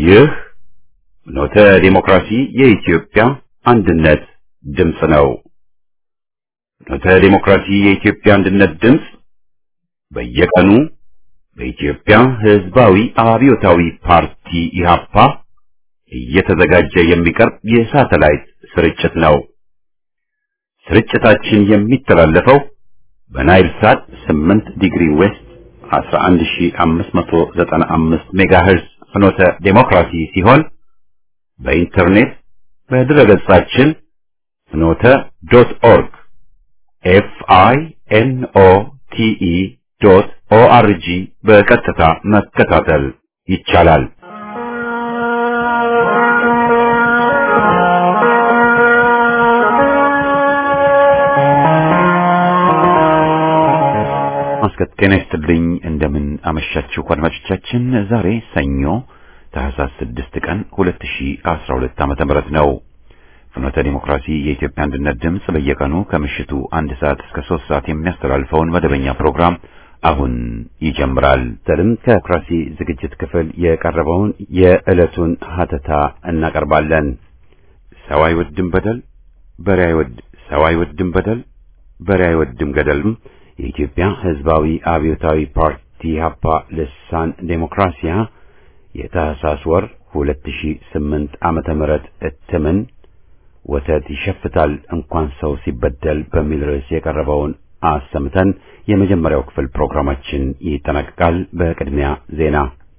ይህ ኖተ ዲሞክራሲ የኢትዮጵያ አንድነት ድምፅ ነው። ኖተ ዲሞክራሲ የኢትዮጵያ አንድነት ድምፅ በየቀኑ በኢትዮጵያ ሕዝባዊ አብዮታዊ ፓርቲ ኢህአፓ እየተዘጋጀ የሚቀርብ የሳተላይት ስርጭት ነው። ስርጭታችን የሚተላለፈው በናይል ሳት 8 ዲግሪ ዌስት 11595 ሜጋሄርዝ ፍኖተ ዴሞክራሲ ሲሆን በኢንተርኔት በድረገጻችን ፍኖተ ዶት ኦርግ ኤፍ አይ ኤን ኦ ቲ ኢ ዶት ኦ አር ጂ በቀጥታ መከታተል ይቻላል። ማስከት ጤና ይስጥልኝ። እንደምን አመሻችሁ አድማጮቻችን። ዛሬ ሰኞ ታህሳስ 6 ቀን 2012 ዓመተ ምህረት ነው። ፍኖተ ዲሞክራሲ የኢትዮጵያ አንድነት ድምፅ በየቀኑ ከምሽቱ አንድ ሰዓት እስከ ሶስት ሰዓት የሚያስተላልፈውን መደበኛ ፕሮግራም አሁን ይጀምራል። ተልም ከዲሞክራሲ ዝግጅት ክፍል የቀረበውን የዕለቱን ሀተታ እናቀርባለን። ሰው አይወድም በደል በሬ አይወድ ሰው አይወድም በደል በሬ አይወድም ገደልም የኢትዮጵያ ሕዝባዊ አብዮታዊ ፓርቲ ሀፓ ልሳን ዴሞክራሲያ የታህሳስ ወር 2008 ዓመተ ምህረት እትምን ወተት ይሸፍታል እንኳን ሰው ሲበደል በሚል ርዕስ የቀረበውን አሰምተን የመጀመሪያው ክፍል ፕሮግራማችን ይጠናቀቃል። በቅድሚያ ዜና።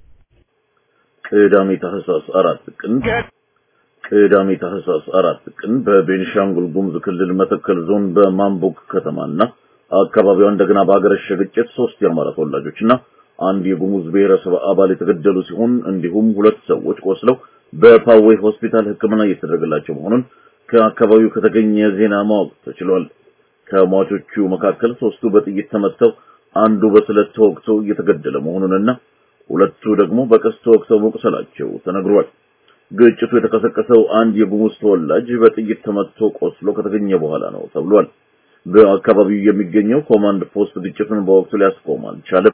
ቅዳሜ ታህሳስ አራት ቀን ቅዳሜ ታህሳስ አራት ቀን በቤኒሻንጉል ጉሙዝ ክልል መተከል ዞን በማምቦክ ከተማና አካባቢዋ እንደገና በአገረሸ ግጭት ሶስት የአማራ ተወላጆችና አንድ የጉሙዝ ብሔረሰብ አባል የተገደሉ ሲሆን እንዲሁም ሁለት ሰዎች ቆስለው በፓዌ ሆስፒታል ሕክምና እየተደረገላቸው መሆኑን ከአካባቢው ከተገኘ ዜና ማወቅ ተችሏል። ከሟቾቹ መካከል ሶስቱ በጥይት ተመተው አንዱ በስለት ተወግቶ እየተገደለ መሆኑንና ሁለቱ ደግሞ በቀስት ተወግተው መቁሰላቸው ተነግሯል። ግጭቱ የተቀሰቀሰው አንድ የጉሙዝ ተወላጅ በጥይት ተመትቶ ቆስሎ ከተገኘ በኋላ ነው ተብሏል። በአካባቢው የሚገኘው ኮማንድ ፖስት ግጭቱን በወቅቱ ሊያስቆም አልቻለም።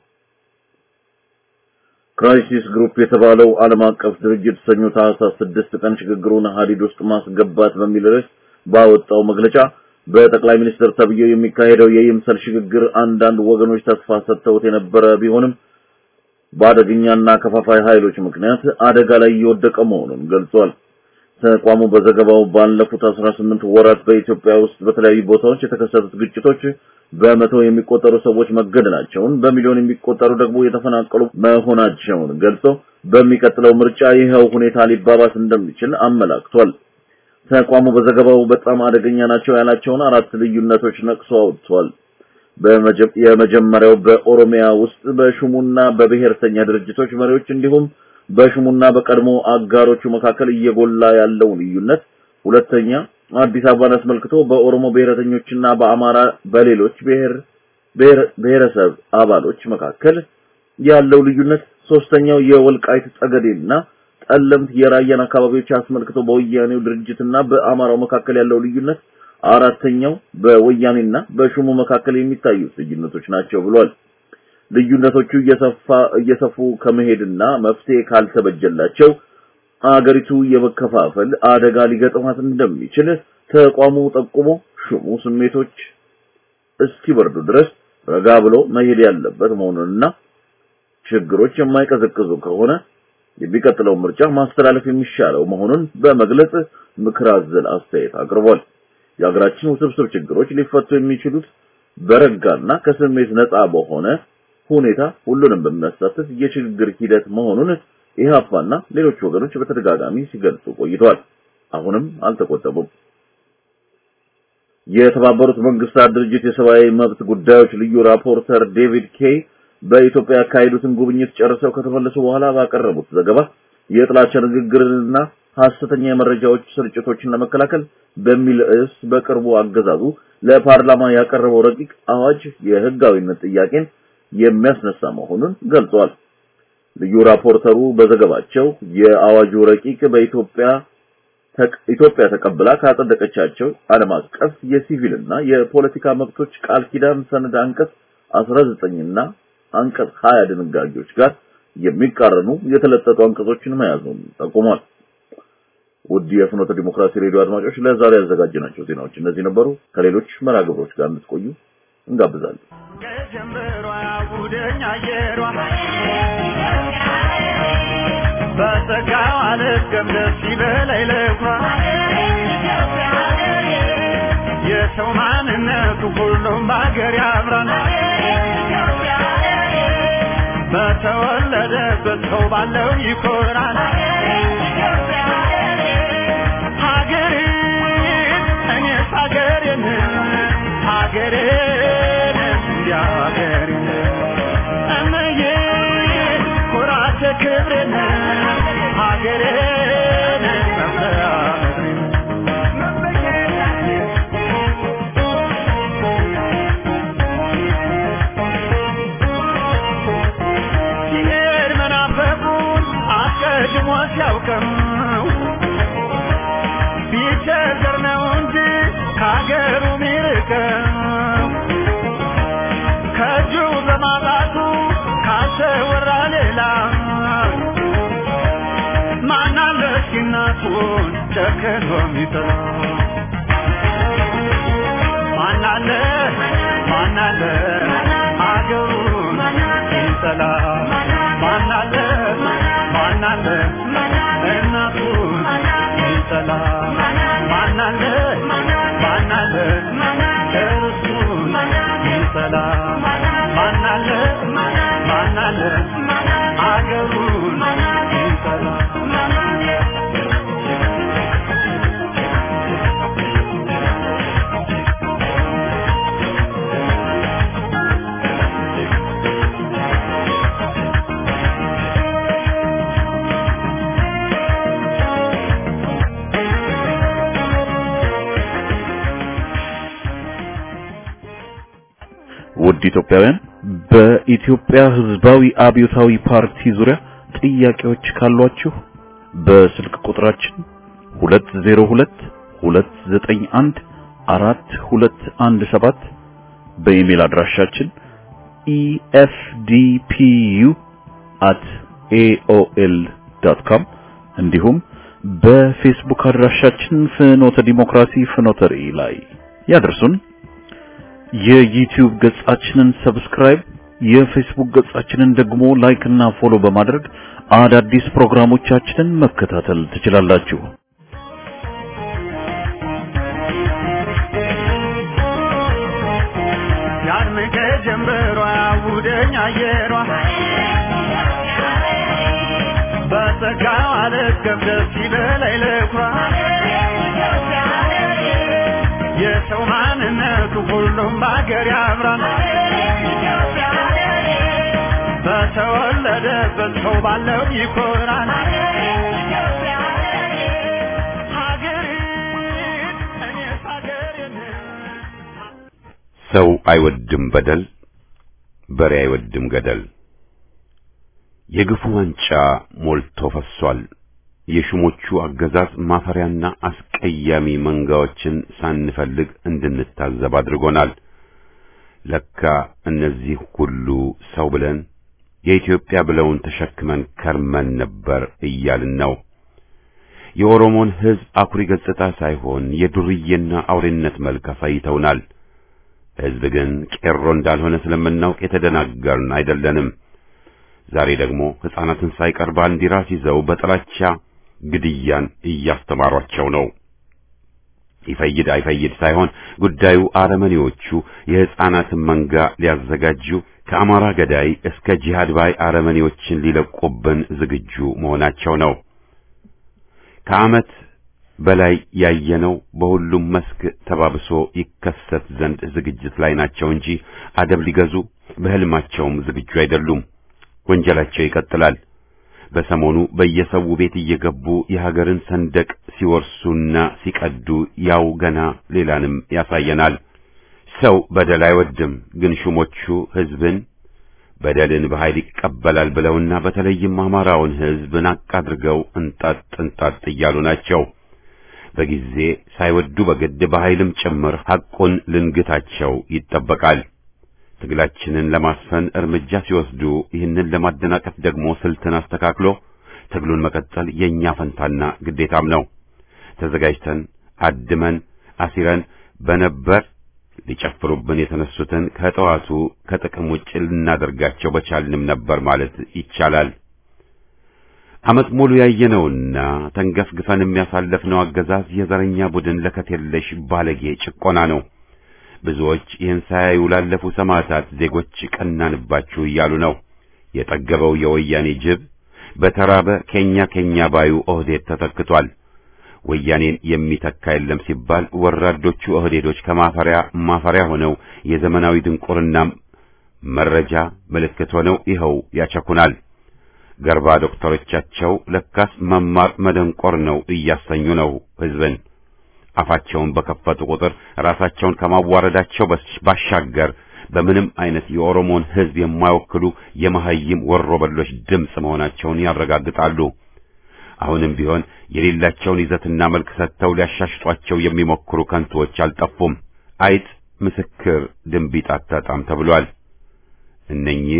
ክራይሲስ ግሩፕ የተባለው ዓለም አቀፍ ድርጅት ሰኞ ታህሳስ ስድስት ቀን ሽግግሩን ሀዲድ ውስጥ ማስገባት በሚል ርዕስ ባወጣው መግለጫ በጠቅላይ ሚኒስትር ተብዬው የሚካሄደው የይምሰል ሽግግር አንዳንድ ወገኖች ተስፋ ሰጥተውት የነበረ ቢሆንም በአደገኛና ከፋፋይ ኃይሎች ምክንያት አደጋ ላይ እየወደቀ መሆኑን ገልጿል። ተቋሙ በዘገባው ባለፉት 18 ወራት በኢትዮጵያ ውስጥ በተለያዩ ቦታዎች የተከሰቱት ግጭቶች በመቶ የሚቆጠሩ ሰዎች መገደላቸውን፣ በሚሊዮን የሚቆጠሩ ደግሞ የተፈናቀሉ መሆናቸውን ገልጾ በሚቀጥለው ምርጫ ይኸው ሁኔታ ሊባባስ እንደሚችል አመላክቷል። ተቋሙ በዘገባው በጣም አደገኛ ናቸው ያላቸውን አራት ልዩነቶች ነቅሶ አውጥቷል። የመጀመሪያው በኦሮሚያ ውስጥ በሹሙና በብሔርተኛ ድርጅቶች መሪዎች እንዲሁም በሹሙና በቀድሞ አጋሮቹ መካከል እየጎላ ያለው ልዩነት፣ ሁለተኛ አዲስ አበባን አስመልክቶ በኦሮሞ ብሔረተኞችና በአማራ በሌሎች ብሔር ብሔረሰብ አባሎች መካከል ያለው ልዩነት፣ ሶስተኛው የወልቃይት ጠገዴና ጠለምት የራያን አካባቢዎች አስመልክቶ በወያኔው ድርጅትና በአማራው መካከል ያለው ልዩነት፣ አራተኛው በወያኔና በሹሙ መካከል የሚታዩት ልዩነቶች ናቸው ብሏል። ልዩነቶቹ እየሰፋ እየሰፉ ከመሄድና መፍትሄ ካልተበጀላቸው አገሪቱ የመከፋፈል አደጋ ሊገጥማት እንደሚችል ተቋሙ ጠቁሞ ሹሙ ስሜቶች እስኪበርዱ ድረስ ረጋ ብሎ መሄድ ያለበት መሆኑንና ችግሮች የማይቀዘቅዙ ከሆነ የሚቀጥለው ምርጫ ማስተላለፍ የሚሻለው መሆኑን በመግለጽ ምክር አዘል አስተያየት አቅርቧል። የሀገራችን ውስብስብ ችግሮች ሊፈቱ የሚችሉት በረጋና ከስሜት ነፃ በሆነ ሁኔታ ሁሉንም በሚያሳትፍ የሽግግር ሂደት መሆኑን ኢህአፓና ሌሎች ወገኖች በተደጋጋሚ ሲገልጹ ቆይተዋል። አሁንም አልተቆጠቡም። የተባበሩት መንግስታት ድርጅት የሰብአዊ መብት ጉዳዮች ልዩ ራፖርተር ዴቪድ ኬይ በኢትዮጵያ ያካሄዱትን ጉብኝት ጨርሰው ከተመለሱ በኋላ ባቀረቡት ዘገባ የጥላቻ ንግግርንና ሐሰተኛ የመረጃዎች ስርጭቶችን ለመከላከል በሚል ርዕስ በቅርቡ አገዛዙ ለፓርላማ ያቀረበው ረቂቅ አዋጅ የህጋዊነት ጥያቄን የሚያስነሳ መሆኑን ገልጿል። ልዩ ራፖርተሩ በዘገባቸው የአዋጁ ረቂቅ በኢትዮጵያ ኢትዮጵያ ተቀብላ ካጸደቀቻቸው ዓለም አቀፍ የሲቪልና የፖለቲካ መብቶች ቃል ኪዳን ሰነድ አንቀጽ 19 እና አንቀጽ 20 ድንጋጌዎች ጋር የሚቃረኑ የተለጠጡ አንቀጾችን መያዙን ጠቁሟል። ውድ የፍኖተ ዲሞክራሲ ሬዲዮ አድማጮች ለዛሬ ያዘጋጀናቸው ዜናዎች እነዚህ ነበሩ። ከሌሎች መርሃ ግብሮች ጋር እንድትቆዩ እንጋብዛለን። ከጀምበሯ ጉደኛ አየሯ በጸጋዋ ልትገም ደስ ይበላይ ለኩራ የሰው ማንነቱ ሁሉም በአገር ያምራል በተወለደበት ሰው ባለው ይኮራል ሀገሬን እኔስ ሀገሬን ሀገሬን እንዲያ ሀገሬን እመዬ ኩራቴ ክብሬን ሀገሬን መምለያ ምድሬን ሲሄድ መናፈቁን አስቀድሞ ሲያውቅም ቢቸገር ነው እንጂ ከሀገሩ ሚርቀው ከእጁ በማጣቱ ካልተወራ ሌላ ማናለ እስኪናቱን ጨክኖ ሚጥላ ማናለ ማናለ አገሩን ይጠላ ማናለ ማናለ እናቱን ይጠላ ማናለ ማናለ እርሱን ይጠላ ማናለ ማናለ አገሩን ይጠላ ውድ ኢትዮጵያውያን በኢትዮጵያ ሕዝባዊ አብዮታዊ ፓርቲ ዙሪያ ጥያቄዎች ካሏችሁ በስልክ ቁጥራችን 202 291 4217 በኢሜል አድራሻችን efdpu@aol.com እንዲሁም በፌስቡክ አድራሻችን ፍኖተ ዲሞክራሲ ፍኖተ ራዕይ ላይ ያደርሱን። የዩቲዩብ ገጻችንን ሰብስክራይብ፣ የፌስቡክ ገጻችንን ደግሞ ላይክ እና ፎሎ በማድረግ አዳዲስ ፕሮግራሞቻችንን መከታተል ትችላላችሁ። ያድምቀ ጀንበሯ ውደኛ አየሯ በጸጋዋ ልትገብ ደስ ይበላይ ለኩራ የሰው ማንነቱ ሁሉም በአገር ያምራል በተወለደበት ሰው ባለው ይኮራል ሀገሬን እኔስ ሀገሬን ሰው አይወድም በደል፣ በሬ አይወድም ገደል። የግፉ ዋንጫ ሞልቶ ፈሷል። የሹሞቹ አገዛዝ ማፈሪያና አስቀያሚ መንጋዎችን ሳንፈልግ እንድንታዘብ አድርጎናል። ለካ እነዚህ ሁሉ ሰው ብለን የኢትዮጵያ ብለውን ተሸክመን ከርመን ነበር እያልን ነው። የኦሮሞን ሕዝብ አኩሪ ገጽታ ሳይሆን የዱርዬና አውሬነት መልክ አሳይተውናል። ሕዝብ ግን ቄሮ እንዳልሆነ ስለምናውቅ የተደናገርን አይደለንም። ዛሬ ደግሞ ሕፃናትን ሳይቀር ባንዲራ ሲይዘው በጥላቻ ግድያን እያስተማሯቸው ነው። ይፈይድ አይፈይድ ሳይሆን ጉዳዩ አረመኔዎቹ የሕፃናትን መንጋ ሊያዘጋጁ ከአማራ ገዳይ እስከ ጂሃድ ባይ አረመኔዎችን ሊለቁብን ዝግጁ መሆናቸው ነው። ከዓመት በላይ ያየነው በሁሉም መስክ ተባብሶ ይከሰት ዘንድ ዝግጅት ላይ ናቸው እንጂ አደብ ሊገዙ በሕልማቸውም ዝግጁ አይደሉም። ወንጀላቸው ይቀጥላል። በሰሞኑ በየሰው ቤት እየገቡ የሀገርን ሰንደቅ ሲወርሱና ሲቀዱ ያው ገና ሌላንም ያሳየናል። ሰው በደል አይወድም፣ ግን ሹሞቹ ሕዝብን በደልን በኃይል ይቀበላል ብለውና በተለይም አማራውን ሕዝብ ናቅ አድርገው እንጣጥ እንጣጥ እያሉ ናቸው። በጊዜ ሳይወዱ በግድ በኃይልም ጭምር ሐቁን ልንግታቸው ይጠበቃል። ትግላችንን ለማስፈን እርምጃ ሲወስዱ ይህንን ለማደናቀፍ ደግሞ ስልትን አስተካክሎ ትግሉን መቀጠል የኛ ፈንታና ግዴታም ነው። ተዘጋጅተን አድመን አሲረን በነበር ሊጨፍሩብን የተነሱትን ከጠዋቱ ከጥቅም ውጭ ልናደርጋቸው በቻልንም ነበር ማለት ይቻላል። ዓመት ሙሉ ያየነውና ተንገፍግፈን የሚያሳለፍነው አገዛዝ የዘረኛ ቡድን ለከት የለሽ ባለጌ ጭቆና ነው። ብዙዎች ይህን ሳያዩ ላለፉ ሰማዕታት ዜጎች ቀናንባችሁ እያሉ ነው። የጠገበው የወያኔ ጅብ በተራበ ኬኛ ኬኛ ባዩ ኦህዴድ ተተክቷል። ወያኔን የሚተካ የለም ሲባል ወራዶቹ ኦህዴዶች ከማፈሪያ ማፈሪያ ሆነው የዘመናዊ ድንቁርና መረጃ ምልክት ሆነው ይኸው ያቸኩናል። ገርባ ዶክተሮቻቸው ለካስ መማር መደንቆር ነው እያሰኙ ነው ሕዝብን። አፋቸውን በከፈቱ ቁጥር ራሳቸውን ከማዋረዳቸው ባሻገር በምንም አይነት የኦሮሞን ሕዝብ የማይወክሉ የመሐይም ወሮበሎች ድምፅ መሆናቸውን ያረጋግጣሉ። አሁንም ቢሆን የሌላቸውን ይዘትና መልክ ሰጥተው ሊያሻሽጧቸው የሚሞክሩ ከንቶዎች አልጠፉም። አይጥ ምስክር ድንቢጥ አታጣም ተብሏል። እነኚህ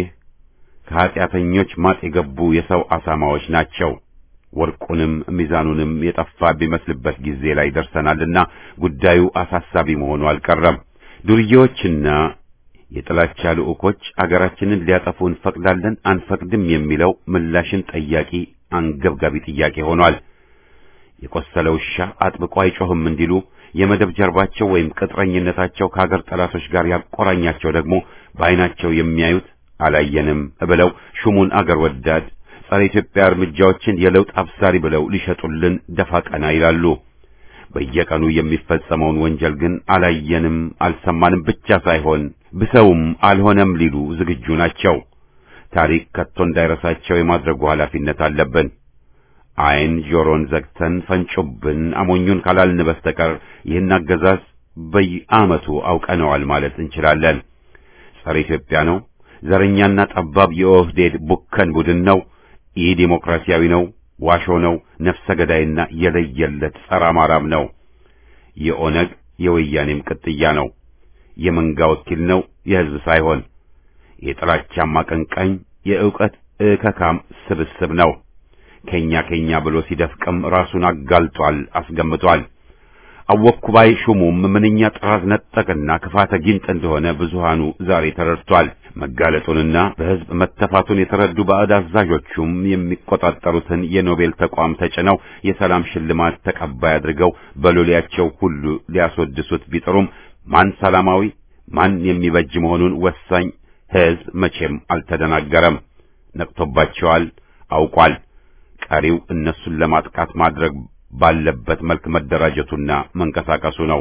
ከኀጢአተኞች ማጥ የገቡ የሰው አሳማዎች ናቸው። ወርቁንም ሚዛኑንም የጠፋ ቢመስልበት ጊዜ ላይ ደርሰናልና ጉዳዩ አሳሳቢ መሆኑ አልቀረም። ዱርዬዎችና የጥላቻ ልዑኮች አገራችንን ሊያጠፉ እንፈቅዳለን አንፈቅድም የሚለው ምላሽን ጠያቂ አንገብጋቢ ጥያቄ ሆኗል። የቆሰለ ውሻ አጥብቆ አይጮህም እንዲሉ የመደብ ጀርባቸው ወይም ቅጥረኝነታቸው ከአገር ጠላቶች ጋር ያቆራኛቸው ደግሞ በዓይናቸው የሚያዩት አላየንም ብለው ሹሙን አገር ወዳድ ጸረ ኢትዮጵያ እርምጃዎችን የለውጥ አብሳሪ ብለው ሊሸጡልን ደፋ ቀና ይላሉ። በየቀኑ የሚፈጸመውን ወንጀል ግን አላየንም አልሰማንም ብቻ ሳይሆን ብሰውም አልሆነም ሊሉ ዝግጁ ናቸው። ታሪክ ከቶ እንዳይረሳቸው የማድረጉ ኃላፊነት አለብን። ዓይን ጆሮን ዘግተን ፈንጮብን አሞኙን ካላልን በስተቀር ይህን አገዛዝ በየዓመቱ አውቀነዋል ማለት እንችላለን። ጸረ ኢትዮጵያ ነው። ዘረኛና ጠባብ የኦህዴድ ቡከን ቡድን ነው። ኢ ዲሞክራሲያዊ ነው። ዋሾ ነው። ነፍሰ ገዳይና የለየለት ጸረ አማራም ነው። የኦነግ የወያኔም ቅጥያ ነው። የመንጋ ወኪል ነው፣ የሕዝብ ሳይሆን የጥላቻም አቀንቃኝ የዕውቀት እከካም ስብስብ ነው። ከኛ ከኛ ብሎ ሲደፍቅም ራሱን አጋልጧል፣ አስገምቷል። አወኩ ባይ ሹሙም ምንኛ ጥራዝ ነጠቅና ክፋተ ጊንጥ እንደሆነ ብዙሃኑ ዛሬ ተረድቷል። መጋለጡንና በሕዝብ መተፋቱን የተረዱ ባዕድ አዛዦቹም የሚቆጣጠሩትን የኖቤል ተቋም ተጭነው የሰላም ሽልማት ተቀባይ አድርገው በሎሌያቸው ሁሉ ሊያስወድሱት ቢጥሩም ማን ሰላማዊ ማን የሚበጅ መሆኑን ወሳኝ ሕዝብ መቼም አልተደናገረም። ነቅቶባቸዋል፣ አውቋል። ቀሪው እነሱን ለማጥቃት ማድረግ ባለበት መልክ መደራጀቱና መንቀሳቀሱ ነው።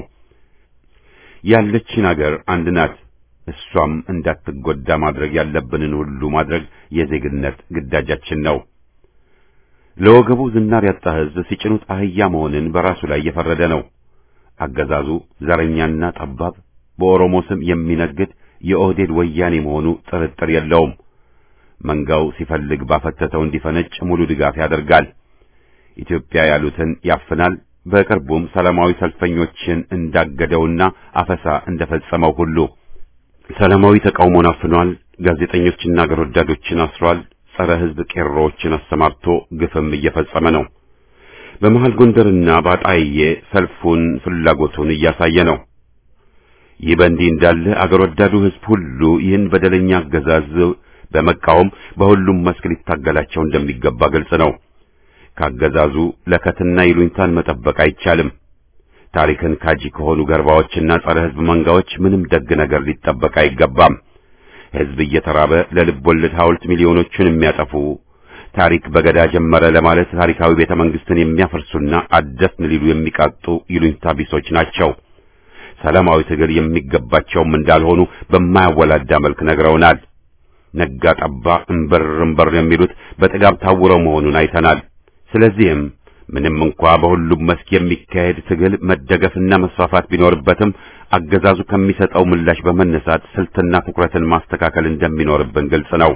ያለችን አገር አንድ ናት። እሷም እንዳትጎዳ ማድረግ ያለብንን ሁሉ ማድረግ የዜግነት ግዳጃችን ነው። ለወገቡ ዝናር ያጣ ሕዝብ ሲጭኑት አህያ መሆንን በራሱ ላይ የፈረደ ነው። አገዛዙ ዘረኛና ጠባብ በኦሮሞ ስም የሚነግድ የኦህዴድ ወያኔ መሆኑ ጥርጥር የለውም። መንጋው ሲፈልግ ባፈተተው እንዲፈነጭ ሙሉ ድጋፍ ያደርጋል። ኢትዮጵያ ያሉትን ያፍናል። በቅርቡም ሰላማዊ ሰልፈኞችን እንዳገደውና አፈሳ እንደፈጸመው ሁሉ ሰላማዊ ተቃውሞን አፍኗል። ጋዜጠኞችና አገር ወዳዶችን አስሯል። ጸረ ሕዝብ ቄሮዎችን አሰማርቶ ግፍም እየፈጸመ ነው። በመሃል ጎንደርና ባጣዬ ሰልፉን ፍላጎቱን እያሳየ ነው። ይህ በእንዲህ እንዳለ አገር ወዳዱ ሕዝብ ሁሉ ይህን በደለኛ አገዛዝ በመቃወም በሁሉም መስክ ሊታገላቸው እንደሚገባ ግልጽ ነው። ካገዛዙ ለከትና ይሉኝታን መጠበቅ አይቻልም። ታሪክን ካጂ ከሆኑ ገርባዎችና ጸረ ሕዝብ መንጋዎች ምንም ደግ ነገር ሊጠበቅ አይገባም። ሕዝብ እየተራበ ለልብ ወለድ ሐውልት ሚሊዮኖቹን የሚያጠፉ ታሪክ በገዳ ጀመረ ለማለት ታሪካዊ ቤተ መንግስትን የሚያፈርሱና አደስን ሊሉ የሚቃጡ ይሉኝታ ቢሶች ናቸው። ሰላማዊ ትግል የሚገባቸውም እንዳልሆኑ በማያወላዳ መልክ ነግረውናል። ነጋ ጠባ እምበር እምበር የሚሉት በጥጋብ ታውረው መሆኑን አይተናል። ስለዚህም ምንም እንኳ በሁሉም መስክ የሚካሄድ ትግል መደገፍና መስፋፋት ቢኖርበትም አገዛዙ ከሚሰጠው ምላሽ በመነሳት ስልትና ትኩረትን ማስተካከል እንደሚኖርብን ግልጽ ነው።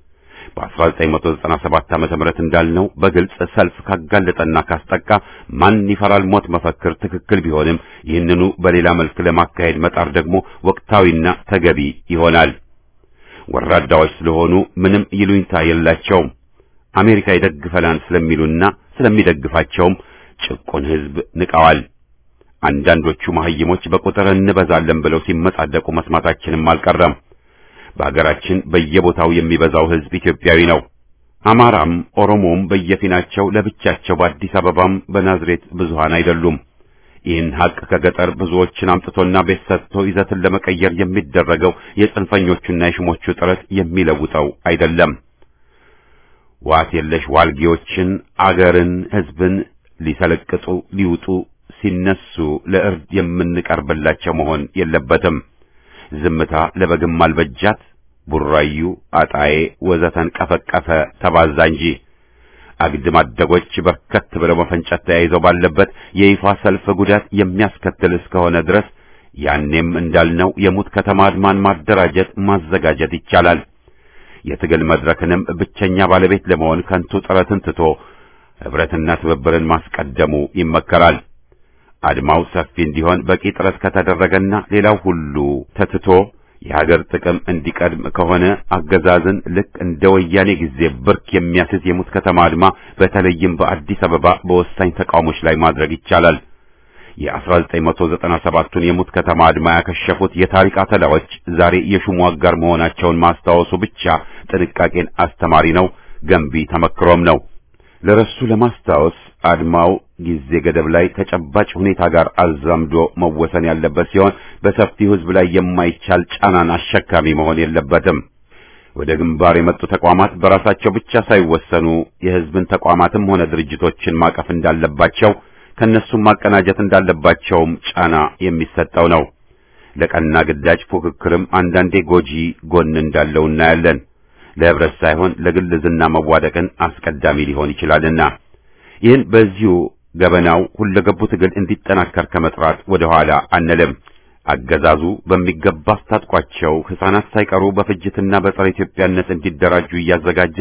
በ1997 ዓመተ ምህረት እንዳልነው በግልጽ ሰልፍ ካጋለጠና ካስጠቃ ማን ይፈራል ሞት መፈክር ትክክል ቢሆንም ይህንኑ በሌላ መልክ ለማካሄድ መጣር ደግሞ ወቅታዊና ተገቢ ይሆናል። ወራዳዎች ስለሆኑ ምንም ይሉኝታ የላቸውም። አሜሪካ ይደግፈናል ስለሚሉና ስለሚደግፋቸውም ጭቁን ሕዝብ ንቀዋል። አንዳንዶቹ መሐይሞች በቁጥር እንበዛለን ብለው ሲመጻደቁ መስማታችንም አልቀረም። በአገራችን በየቦታው የሚበዛው ሕዝብ ኢትዮጵያዊ ነው። አማራም ኦሮሞም በየፊናቸው ለብቻቸው በአዲስ አበባም በናዝሬት ብዙሃን አይደሉም። ይህን ሀቅ ከገጠር ብዙዎችን አምጥቶና ቤት ሰጥቶ ይዘትን ለመቀየር የሚደረገው የጽንፈኞቹና የሽሞቹ ጥረት የሚለውጠው አይደለም። ዋት የለሽ ዋልጌዎችን አገርን፣ ሕዝብን ሊሰለቅጡ ሊውጡ ሲነሱ ለእርድ የምንቀርብላቸው መሆን የለበትም። ዝምታ ለበግም አልበጃት። ቡራዩ፣ አጣዬ ወዘተን ቀፈቀፈ ተባዛ እንጂ አግድም አደጎች በርከት ብለው መፈንጨት ተያይዘው ባለበት የይፋ ሰልፍ ጉዳት የሚያስከትል እስከሆነ ድረስ ያኔም እንዳልነው የሙት ከተማ አድማን ማደራጀት ማዘጋጀት ይቻላል። የትግል መድረክንም ብቸኛ ባለቤት ለመሆን ከንቱ ጥረትን ትቶ ህብረትና ትብብርን ማስቀደሙ ይመከራል። አድማው ሰፊ እንዲሆን በቂ ጥረት ከተደረገና ሌላው ሁሉ ተትቶ የሀገር ጥቅም እንዲቀድም ከሆነ አገዛዝን ልክ እንደ ወያኔ ጊዜ ብርክ የሚያስዝ የሙት ከተማ አድማ በተለይም በአዲስ አበባ በወሳኝ ተቃውሞች ላይ ማድረግ ይቻላል። የ1997ቱን የሙት ከተማ አድማ ያከሸፉት የታሪክ አተላዎች ዛሬ የሹሙ አጋር መሆናቸውን ማስታወሱ ብቻ ጥንቃቄን አስተማሪ ነው፣ ገንቢ ተመክሮም ነው። ለረሱ ለማስታወስ አድማው ጊዜ ገደብ ላይ ተጨባጭ ሁኔታ ጋር አዛምዶ መወሰን ያለበት ሲሆን በሰፊው ሕዝብ ላይ የማይቻል ጫናን አሸካሚ መሆን የለበትም። ወደ ግንባር የመጡ ተቋማት በራሳቸው ብቻ ሳይወሰኑ የሕዝብን ተቋማትም ሆነ ድርጅቶችን ማቀፍ እንዳለባቸው ከነሱም ማቀናጀት እንዳለባቸውም ጫና የሚሰጠው ነው። ለቀና ግዳጅ ፉክክርም አንዳንዴ ጎጂ ጎን እንዳለው እናያለን። ለህብረት ሳይሆን ለግል ዝና መዋደቅን አስቀዳሚ ሊሆን ይችላልና ይህን በዚሁ ገበናው ሁለገቡ ትግል እንዲጠናከር ከመጥራት ወደ ኋላ አንልም። አገዛዙ በሚገባ አስታጥቋቸው ሕፃናት ሳይቀሩ በፍጅትና በጸረ ኢትዮጵያነት እንዲደራጁ እያዘጋጀ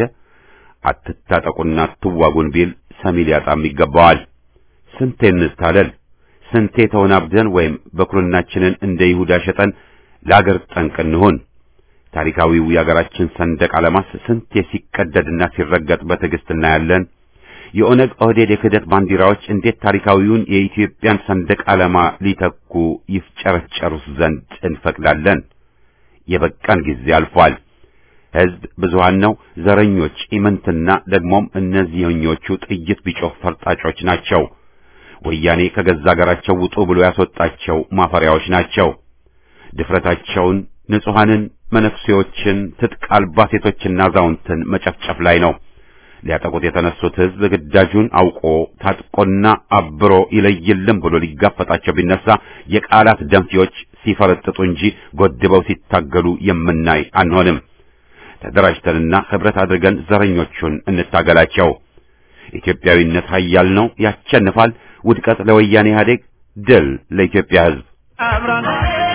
አትታጠቁና አትዋጉን ቢል ሰሚ ሊያጣም ይገባዋል። ስንቴ እንታለል፣ ስንቴ ተወናብደን ወይም በኩርናችንን እንደ ይሁዳ ሸጠን ለአገር ጠንቅ እንሁን። ታሪካዊው የአገራችን ሰንደቅ ዓላማስ ስንቴ ሲቀደድና ሲረገጥ በትዕግስት እናያለን። የኦነግ ኦህዴድ የክህደት ባንዲራዎች እንዴት ታሪካዊውን የኢትዮጵያን ሰንደቅ ዓላማ ሊተኩ ይፍጨረጨሩስ ዘንድ እንፈቅዳለን? የበቃን ጊዜ አልፏል። ሕዝብ ብዙሃን ነው። ዘረኞች ኢምንትና ደግሞም እነዚህኞቹ ጥይት ቢጮህ ፈርጣጮች ናቸው። ወያኔ ከገዛ አገራቸው ውጡ ብሎ ያስወጣቸው ማፈሪያዎች ናቸው። ድፍረታቸውን ንጹሐንን፣ መነኩሴዎችን፣ ትጥቅ አልባ ሴቶችና አዛውንትን መጨፍጨፍ ላይ ነው። ሊያጠቁት የተነሱት ሕዝብ ግዳጁን አውቆ ታጥቆና አብሮ ይለይልን ብሎ ሊጋፈጣቸው ቢነሳ የቃላት ደንፊዎች ሲፈረጥጡ እንጂ ጎድበው ሲታገሉ የምናይ አንሆንም። ተደራጅተንና ኅብረት አድርገን ዘረኞቹን እንታገላቸው። ኢትዮጵያዊነት ኃያል ነው፣ ያሸንፋል። ውድቀት ለወያኔ ኢህአዴግ፣ ድል ለኢትዮጵያ ሕዝብ። አብረን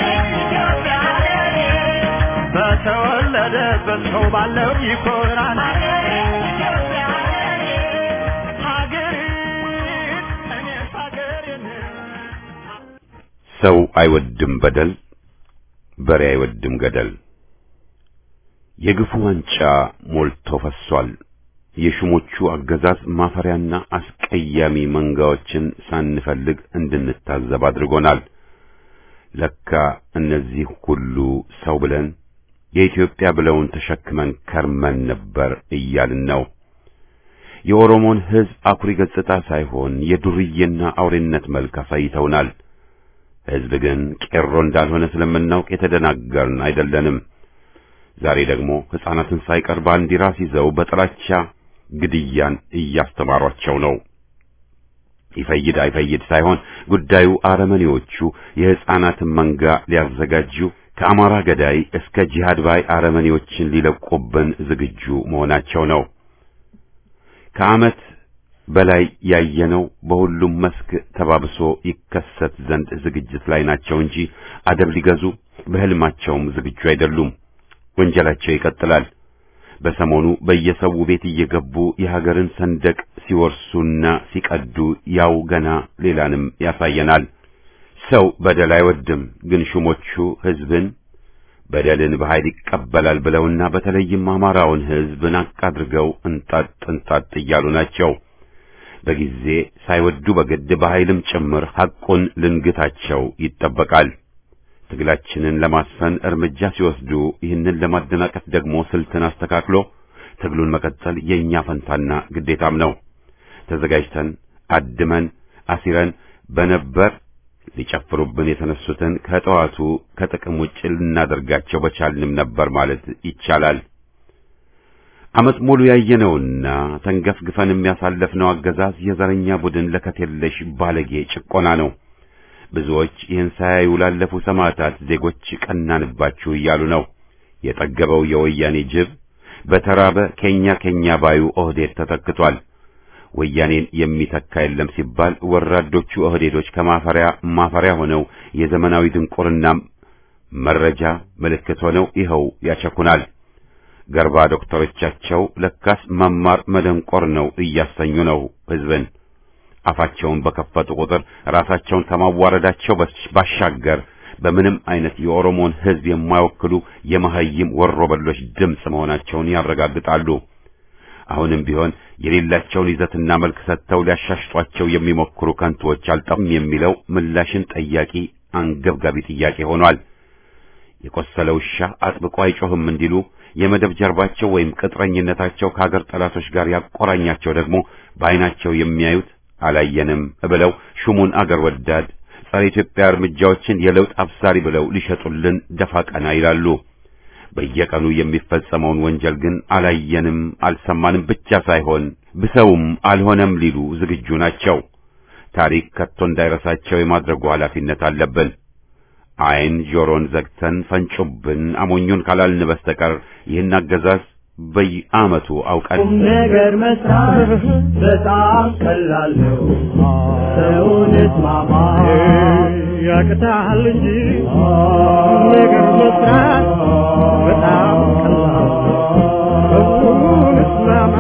በተወለደበት ሰው ባለው ይኮራል። ሀገሬን እኔስ ሀገሬን ሰው አይወድም በደል፣ በሬ አይወድም ገደል። የግፉ ዋንጫ ሞልቶ ፈሷል። የሹሞቹ አገዛዝ ማፈሪያና አስቀያሚ መንጋዎችን ሳንፈልግ እንድንታዘብ አድርጎናል። ለካ እነዚህ ሁሉ ሰው ብለን የኢትዮጵያ ብለውን ተሸክመን ከርመን ነበር እያልን ነው። የኦሮሞን ሕዝብ አኩሪ ገጽታ ሳይሆን የዱርዬና አውሬነት መልክ አሳይተውናል። ሕዝብ ግን ቄሮ እንዳልሆነ ስለምናውቅ የተደናገርን አይደለንም። ዛሬ ደግሞ ሕፃናትን ሳይቀር ባንዲራ ሲይዘው በጥላቻ ግድያን እያስተማሯቸው ነው። ይፈይድ አይፈይድ ሳይሆን ጉዳዩ አረመኔዎቹ የሕፃናትን መንጋ ሊያዘጋጁ ከአማራ ገዳይ እስከ ጂሃድ ባይ አረመኔዎችን ሊለቁብን ዝግጁ መሆናቸው ነው። ከዓመት በላይ ያየነው በሁሉም መስክ ተባብሶ ይከሰት ዘንድ ዝግጅት ላይ ናቸው እንጂ አደብ ሊገዙ በሕልማቸውም ዝግጁ አይደሉም። ወንጀላቸው ይቀጥላል። በሰሞኑ በየሰው ቤት እየገቡ የሀገርን ሰንደቅ ሲወርሱና ሲቀዱ ያው ገና ሌላንም ያሳየናል። ሰው በደል አይወድም፣ ግን ሹሞቹ ሕዝብን በደልን በኃይል ይቀበላል ብለውና በተለይም አማራውን ሕዝብ ናቅ አድርገው እንጣጥ እንጣጥ እያሉ ናቸው። በጊዜ ሳይወዱ በግድ በኃይልም ጭምር ሐቁን ልንግታቸው ይጠበቃል። ትግላችንን ለማስፈን እርምጃ ሲወስዱ ይህንን ለማደናቀፍ ደግሞ ስልትን አስተካክሎ ትግሉን መቀጠል የእኛ ፈንታና ግዴታም ነው። ተዘጋጅተን አድመን አሲረን በነበር ሊጨፍሩብን የተነሱትን ከጠዋቱ ከጥቅም ውጭ ልናደርጋቸው በቻልንም ነበር ማለት ይቻላል። ዓመት ሙሉ ያየነውና ተንገፍግፈን የሚያሳለፍነው አገዛዝ የዘረኛ ቡድን ለከት የለሽ ባለጌ ጭቆና ነው። ብዙዎች ይህን ሳያዩ ላለፉ ሰማዕታት ዜጎች ቀናንባችሁ እያሉ ነው። የጠገበው የወያኔ ጅብ በተራበ ኬኛ ኬኛ ባዩ ኦህዴድ ተተክቷል። ወያኔን የሚተካ የለም ሲባል ወራዶቹ ኦህዴዶች ከማፈሪያ ማፈሪያ ሆነው የዘመናዊ ድንቁርና መረጃ ምልክት ሆነው ይኸው ያቸኩናል። ገርባ ዶክተሮቻቸው ለካስ መማር መደንቆር ነው እያሰኙ ነው ሕዝብን። አፋቸውን በከፈቱ ቁጥር ራሳቸውን ከማዋረዳቸው ባሻገር በምንም አይነት የኦሮሞን ሕዝብ የማይወክሉ የመሐይም ወሮበሎች ድምፅ መሆናቸውን ያረጋግጣሉ። አሁንም ቢሆን የሌላቸውን ይዘትና መልክ ሰጥተው ሊያሻሽጧቸው የሚሞክሩ ከንቱዎች አልጠፉም የሚለው ምላሽን ጠያቂ አንገብጋቢ ጥያቄ ሆኗል። የቆሰለ ውሻ አጥብቆ አይጮህም እንዲሉ የመደብ ጀርባቸው ወይም ቅጥረኝነታቸው ከሀገር ጠላቶች ጋር ያቆራኛቸው ደግሞ በዓይናቸው የሚያዩት አላየንም ብለው ሹሙን አገር ወዳድ ጸረ ኢትዮጵያ እርምጃዎችን የለውጥ አብሳሪ ብለው ሊሸጡልን ደፋ ቀና ይላሉ። በየቀኑ የሚፈጸመውን ወንጀል ግን አላየንም አልሰማንም ብቻ ሳይሆን ብሰውም አልሆነም ሊሉ ዝግጁ ናቸው። ታሪክ ከቶ እንዳይረሳቸው የማድረጉ ኃላፊነት አለብን። ዓይን ጆሮን ዘግተን ፈንጩብን አሞኙን ካላልን በስተቀር ይህን አገዛዝ በየዓመቱ አውቀን ነገር መስራት በጣም ቀላል ነው። ሰውን እስማማ ያቅታል እንጂ ነገር መስራት በጣም ቀላል ነው። ሰውን እስማማ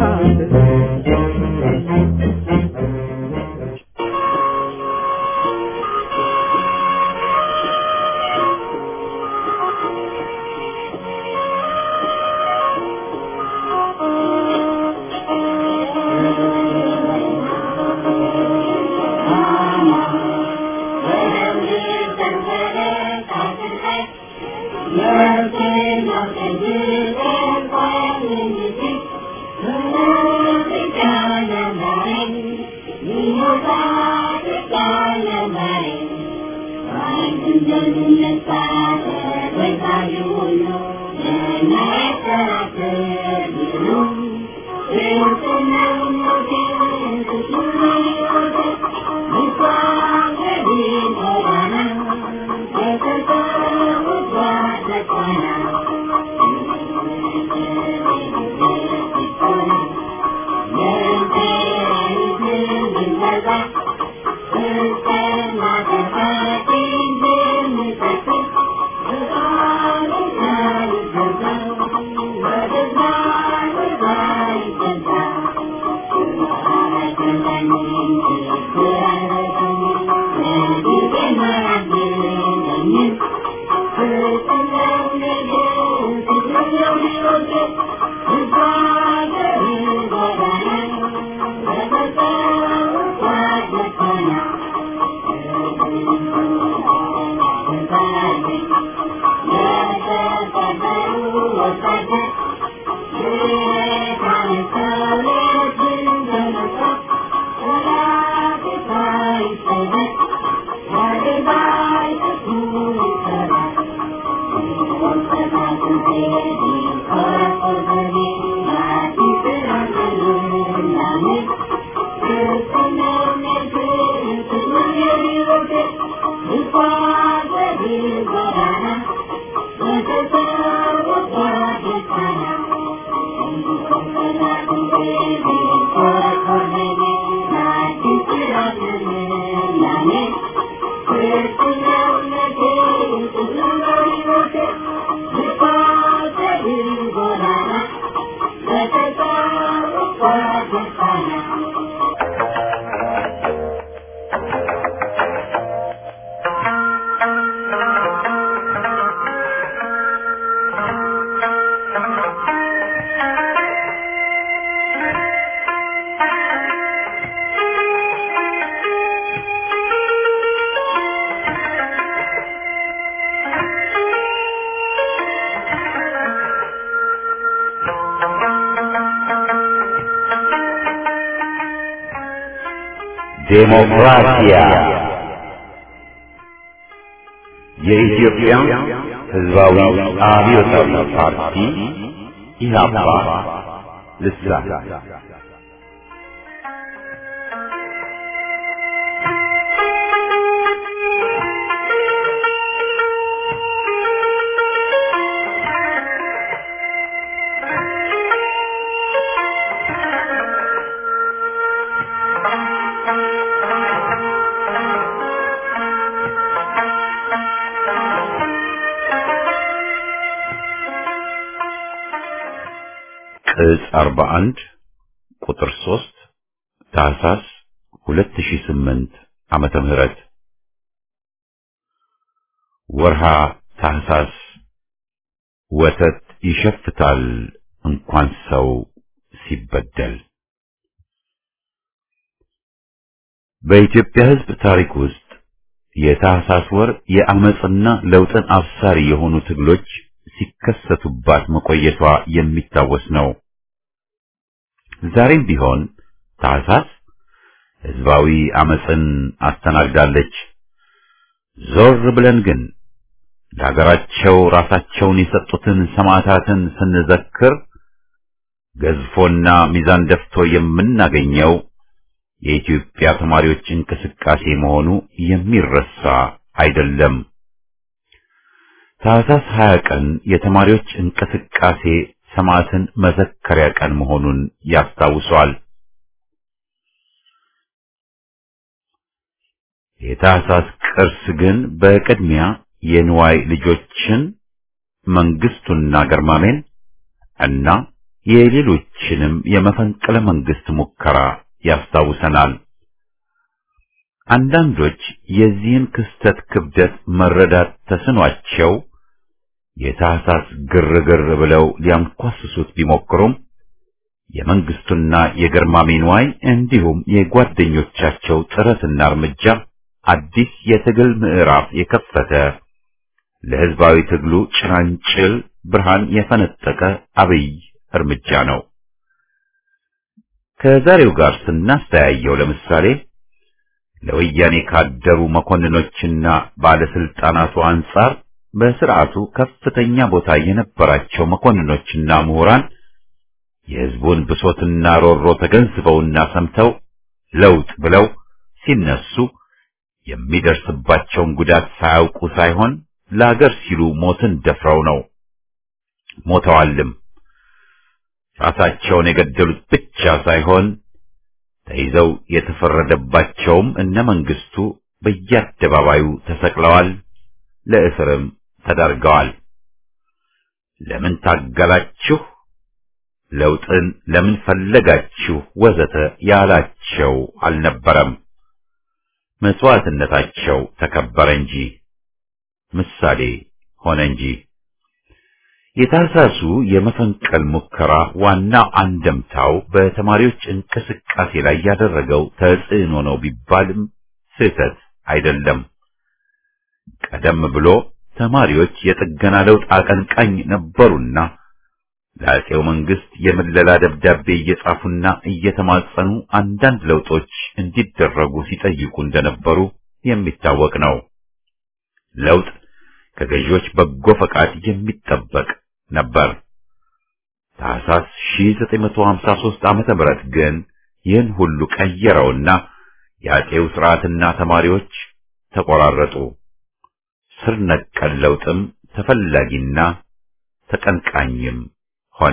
ዴሞክራሲያ የኢትዮጵያ ሕዝባዊ አብዮታዊ ፓርቲ ኢህአፓ ልሳን ቅጽ 41 ቁጥር 3 ታህሳስ 2008 ዓመተ ምህረት ወርሃ ታህሳስ ወተት ይሸፍታል እንኳን ሰው ሲበደል። በኢትዮጵያ ሕዝብ ታሪክ ውስጥ የታህሳስ ወር የአመጽና ለውጥን አብሳሪ የሆኑ ትግሎች ሲከሰቱባት መቆየቷ የሚታወስ ነው። ዛሬም ቢሆን ታህሳስ ህዝባዊ አመጽን አስተናግዳለች። ዞር ብለን ግን ለሀገራቸው ራሳቸውን የሰጡትን ሰማዕታትን ስንዘክር ገዝፎና ሚዛን ደፍቶ የምናገኘው የኢትዮጵያ ተማሪዎች እንቅስቃሴ መሆኑ የሚረሳ አይደለም። ታህሳስ 20 ቀን የተማሪዎች እንቅስቃሴ ሰማዕትን መዘከሪያ ቀን መሆኑን ያስታውሷል። የታህሳስ ቅርስ ግን በቅድሚያ የንዋይ ልጆችን መንግስቱና ገርማሜን እና የሌሎችንም የመፈንቅለ መንግስት ሙከራ ያስታውሰናል። አንዳንዶች የዚህን ክስተት ክብደት መረዳት ተስኗቸው የታህሳስ ግርግር ብለው ሊያንኳስሱት ቢሞክሩም የመንግስቱና የገርማሜ ንዋይ እንዲሁም የጓደኞቻቸው ጥረትና እርምጃ አዲስ የትግል ምዕራፍ የከፈተ ለህዝባዊ ትግሉ ጭላንጭል ብርሃን የፈነጠቀ አብይ እርምጃ ነው። ከዛሬው ጋር ስናስተያየው ለምሳሌ ለወያኔ ካደሩ መኮንኖችና ባለስልጣናቱ አንጻር በስርዓቱ ከፍተኛ ቦታ የነበራቸው መኮንኖችና ምሁራን የህዝቡን ብሶትና ሮሮ ተገንዝበውና ሰምተው ለውጥ ብለው ሲነሱ የሚደርስባቸውን ጉዳት ሳያውቁ ሳይሆን ለአገር ሲሉ ሞትን ደፍረው ነው። ሞተዋልም። ራሳቸውን የገደሉት ብቻ ሳይሆን ተይዘው የተፈረደባቸውም እነ መንግስቱ በየአደባባዩ ተሰቅለዋል፣ ለእስርም ተዳርገዋል። ለምን ታገላችሁ፣ ለውጥን ለምን ፈለጋችሁ፣ ወዘተ ያላቸው አልነበረም። መስዋዕትነታቸው ተከበረ እንጂ ምሳሌ ሆነ እንጂ። የታህሳሱ የመፈንቀል ሙከራ ዋናው አንደምታው በተማሪዎች እንቅስቃሴ ላይ ያደረገው ተጽዕኖ ነው ቢባልም ስህተት አይደለም። ቀደም ብሎ ተማሪዎች የጥገና ለውጥ አቀንቃኝ ነበሩና ለአፄው መንግስት የምለላ ደብዳቤ እየጻፉና እየተማጸኑ አንዳንድ ለውጦች እንዲደረጉ ሲጠይቁ እንደነበሩ የሚታወቅ ነው። ለውጥ ከገዢዎች በጎ ፈቃድ የሚጠበቅ ነበር። ታህሳስ 1953 ዓመተ ምህረት ግን ይህን ሁሉ ቀየረውና የአፄው ስርዓትና ተማሪዎች ተቆራረጡ። ስር ነቀል ለውጥም ተፈላጊና ተቀንቃኝም ሆነ።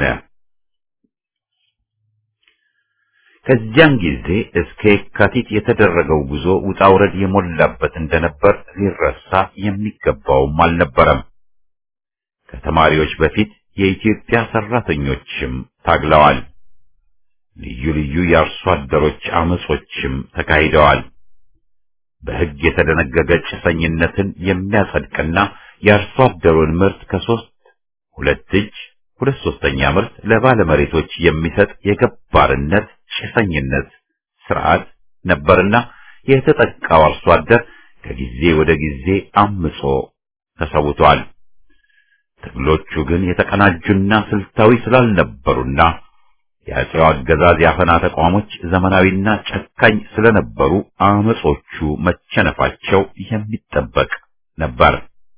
ከዚያን ጊዜ እስከ የካቲት የተደረገው ጉዞ ውጣ ውረድ የሞላበት እንደነበር ሊረሳ የሚገባውም አልነበረም። ከተማሪዎች በፊት የኢትዮጵያ ሰራተኞችም ታግለዋል። ልዩ ልዩ የአርሶ አደሮች አመጾችም ተካሂደዋል። በሕግ የተደነገገ ጭሰኝነትን የሚያጸድቅና የአርሶ አደሩን ምርት ከሶስት ሁለት እጅ ሁለት ሶስተኛ ምርት ለባለመሬቶች የሚሰጥ የገባርነት ጭሰኝነት ስርዓት ነበርና የተጠቃው አርሶ አደር ከጊዜ ወደ ጊዜ አምጾ ተሰውቷል። ትግሎቹ ግን የተቀናጁና ስልታዊ ስላልነበሩና የአፄው አገዛዝ ያፈና ተቋሞች ዘመናዊና ጨካኝ ስለነበሩ አመጾቹ መቸነፋቸው የሚጠበቅ ነበር።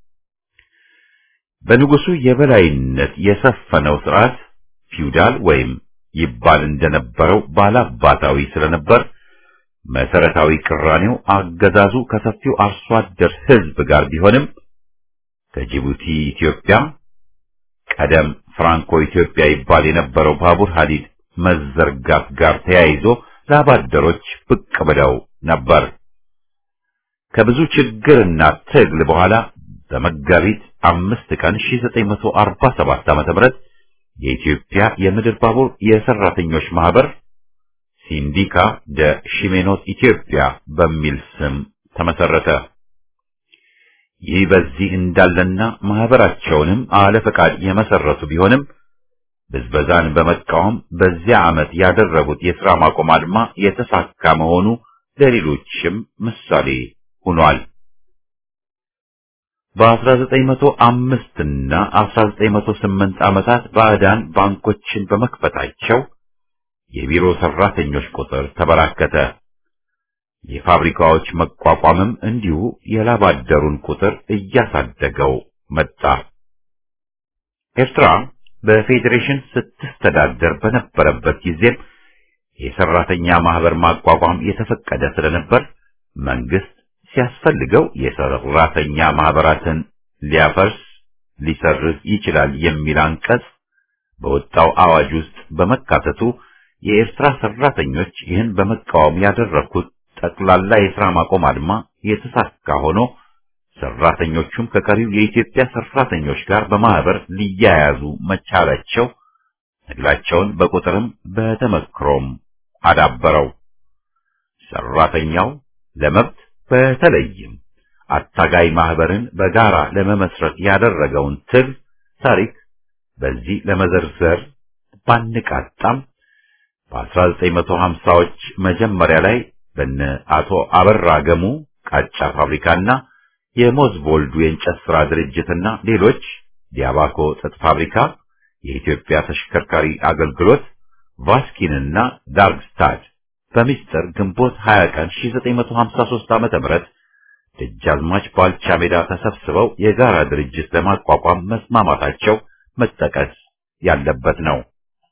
በንጉሱ የበላይነት የሰፈነው ስርዓት ፊውዳል ወይም ይባል እንደነበረው ባላባታዊ ስለነበር መሰረታዊ ቅራኔው አገዛዙ ከሰፊው አርሶ አደር ሕዝብ ጋር ቢሆንም ከጅቡቲ ኢትዮጵያ ቀደም ፍራንኮ ኢትዮጵያ ይባል የነበረው ባቡር ሐዲድ መዘርጋት ጋር ተያይዞ ላባደሮች ብቅ ብለው ነበር። ከብዙ ችግርና ትግል በኋላ በመጋቢት አምስት ቀን 1947 ዓ.ም የኢትዮጵያ የምድር ባቡር የሰራተኞች ማህበር ሲንዲካ ደ ሺሜኖስ ኢትዮጵያ በሚል ስም ተመሰረተ። ይህ በዚህ እንዳለና ማህበራቸውንም አለ ፈቃድ የመሰረቱ ቢሆንም ብዝበዛን በመቃወም በዚያ ዓመት ያደረጉት የሥራ ማቆም አድማ የተሳካ መሆኑ ለሌሎችም ምሳሌ ሆኗል። በ1905 እና 1908 ዓመታት ባዕዳን ባንኮችን በመክፈታቸው የቢሮ ሰራተኞች ቁጥር ተበራከተ። የፋብሪካዎች መቋቋምም እንዲሁ የላባደሩን ቁጥር እያሳደገው መጣ። ኤርትራ በፌዴሬሽን ስትስተዳደር በነበረበት ጊዜም የሰራተኛ ማህበር ማቋቋም የተፈቀደ ስለነበር መንግስት ሲያስፈልገው የሰራተኛ ማህበራትን ሊያፈርስ ሊሰርዝ ይችላል የሚል አንቀጽ በወጣው አዋጅ ውስጥ በመካተቱ የኤርትራ ሰራተኞች ይህን በመቃወም ያደረኩት ጠቅላላ የሥራ ማቆም አድማ የተሳካ ሆኖ ሰራተኞቹም ከቀሪው የኢትዮጵያ ሰራተኞች ጋር በማህበር ሊያያዙ መቻላቸው ትግላቸውን በቁጥርም በተመክሮም አዳበረው። ሰራተኛው ለመብት በተለይም አታጋይ ማህበርን በጋራ ለመመስረት ያደረገውን ትግል ታሪክ በዚህ ለመዘርዘር ባንቃጣም በ1950ዎች መጀመሪያ ላይ በነ አቶ አበራ ገሙ ቃጫ ፋብሪካና የሞዝቦልዱ የእንጨት ሥራ ድርጅትና ሌሎች ዲያባኮ ጥጥ ፋብሪካ፣ የኢትዮጵያ ተሽከርካሪ አገልግሎት፣ ቫስኪንና ዳርግስታድ በሚስጥር ግንቦት 20 ቀን 1953 ዓመተ ምህረት ደጃዝማች ባልቻ ሜዳ ተሰብስበው የጋራ ድርጅት ለማቋቋም መስማማታቸው መጠቀስ ያለበት ነው።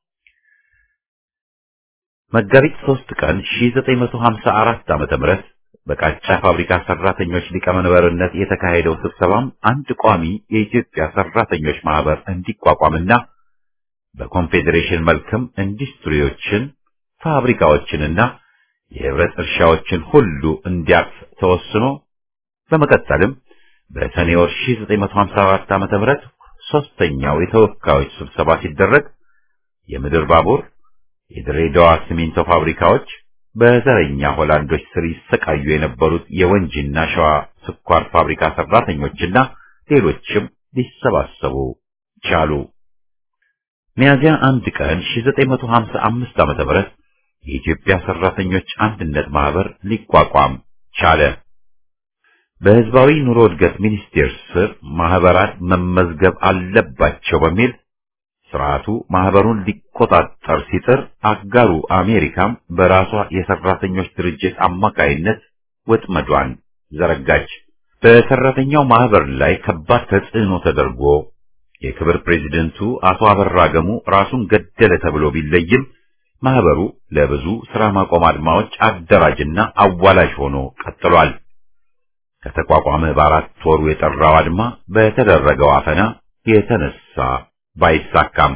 መጋቢት 3 ቀን 1954 ዓመተ ምህረት በቃጫ ፋብሪካ ሰራተኞች ሊቀመንበርነት የተካሄደው ስብሰባም አንድ ቋሚ የኢትዮጵያ ሰራተኞች ማህበር እንዲቋቋምና በኮንፌዴሬሽን መልክም ኢንዱስትሪዎችን፣ ፋብሪካዎችንና የህብረት እርሻዎችን ሁሉ እንዲያቅፍ ተወስኖ በመቀጠልም በሰኔ ወር 1954 ዓመተ ምህረት ሶስተኛው የተወካዮች ስብሰባ ሲደረግ የምድር ባቡር፣ የድሬዳዋ ሲሚንቶ ፋብሪካዎች በዘረኛ ሆላንዶች ስር ይሰቃዩ የነበሩት የወንጂና ሸዋ ስኳር ፋብሪካ ሰራተኞችና ሌሎችም ሊሰባሰቡ ቻሉ። ሚያዚያ አንድ ቀን 1955 ዓመተ ምህረት የኢትዮጵያ ሰራተኞች አንድነት ማህበር ሊቋቋም ቻለ። በህዝባዊ ኑሮ እድገት ሚኒስቴር ስር ማህበራት መመዝገብ አለባቸው በሚል ስርዓቱ ማህበሩን ሊቆጣጠር ሲጥር አጋሩ አሜሪካም በራሷ የሰራተኞች ድርጅት አማካይነት ወጥመዷን ዘረጋች። በሰራተኛው ማህበር ላይ ከባድ ተጽዕኖ ተደርጎ የክብር ፕሬዚደንቱ አቶ አበራ ገሙ ራሱን ገደለ ተብሎ ቢለይም ማህበሩ ለብዙ ስራ ማቆም አድማዎች አደራጅና አዋላጅ ሆኖ ቀጥሏል። ከተቋቋመ በአራት ወሩ የጠራው አድማ በተደረገው አፈና የተነሳ ባይሳካም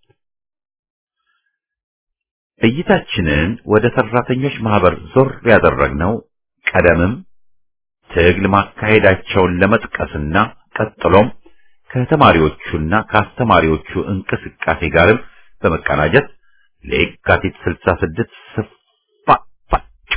እይታችንን ወደ ሰራተኞች ማህበር ዞር ያደረግነው ቀደምም ትግል ማካሄዳቸውን ለመጥቀስና ቀጥሎም ከተማሪዎቹና ከአስተማሪዎቹ እንቅስቃሴ ጋርም በመቀናጀት ለየካቲት 66 ስፋፋጩ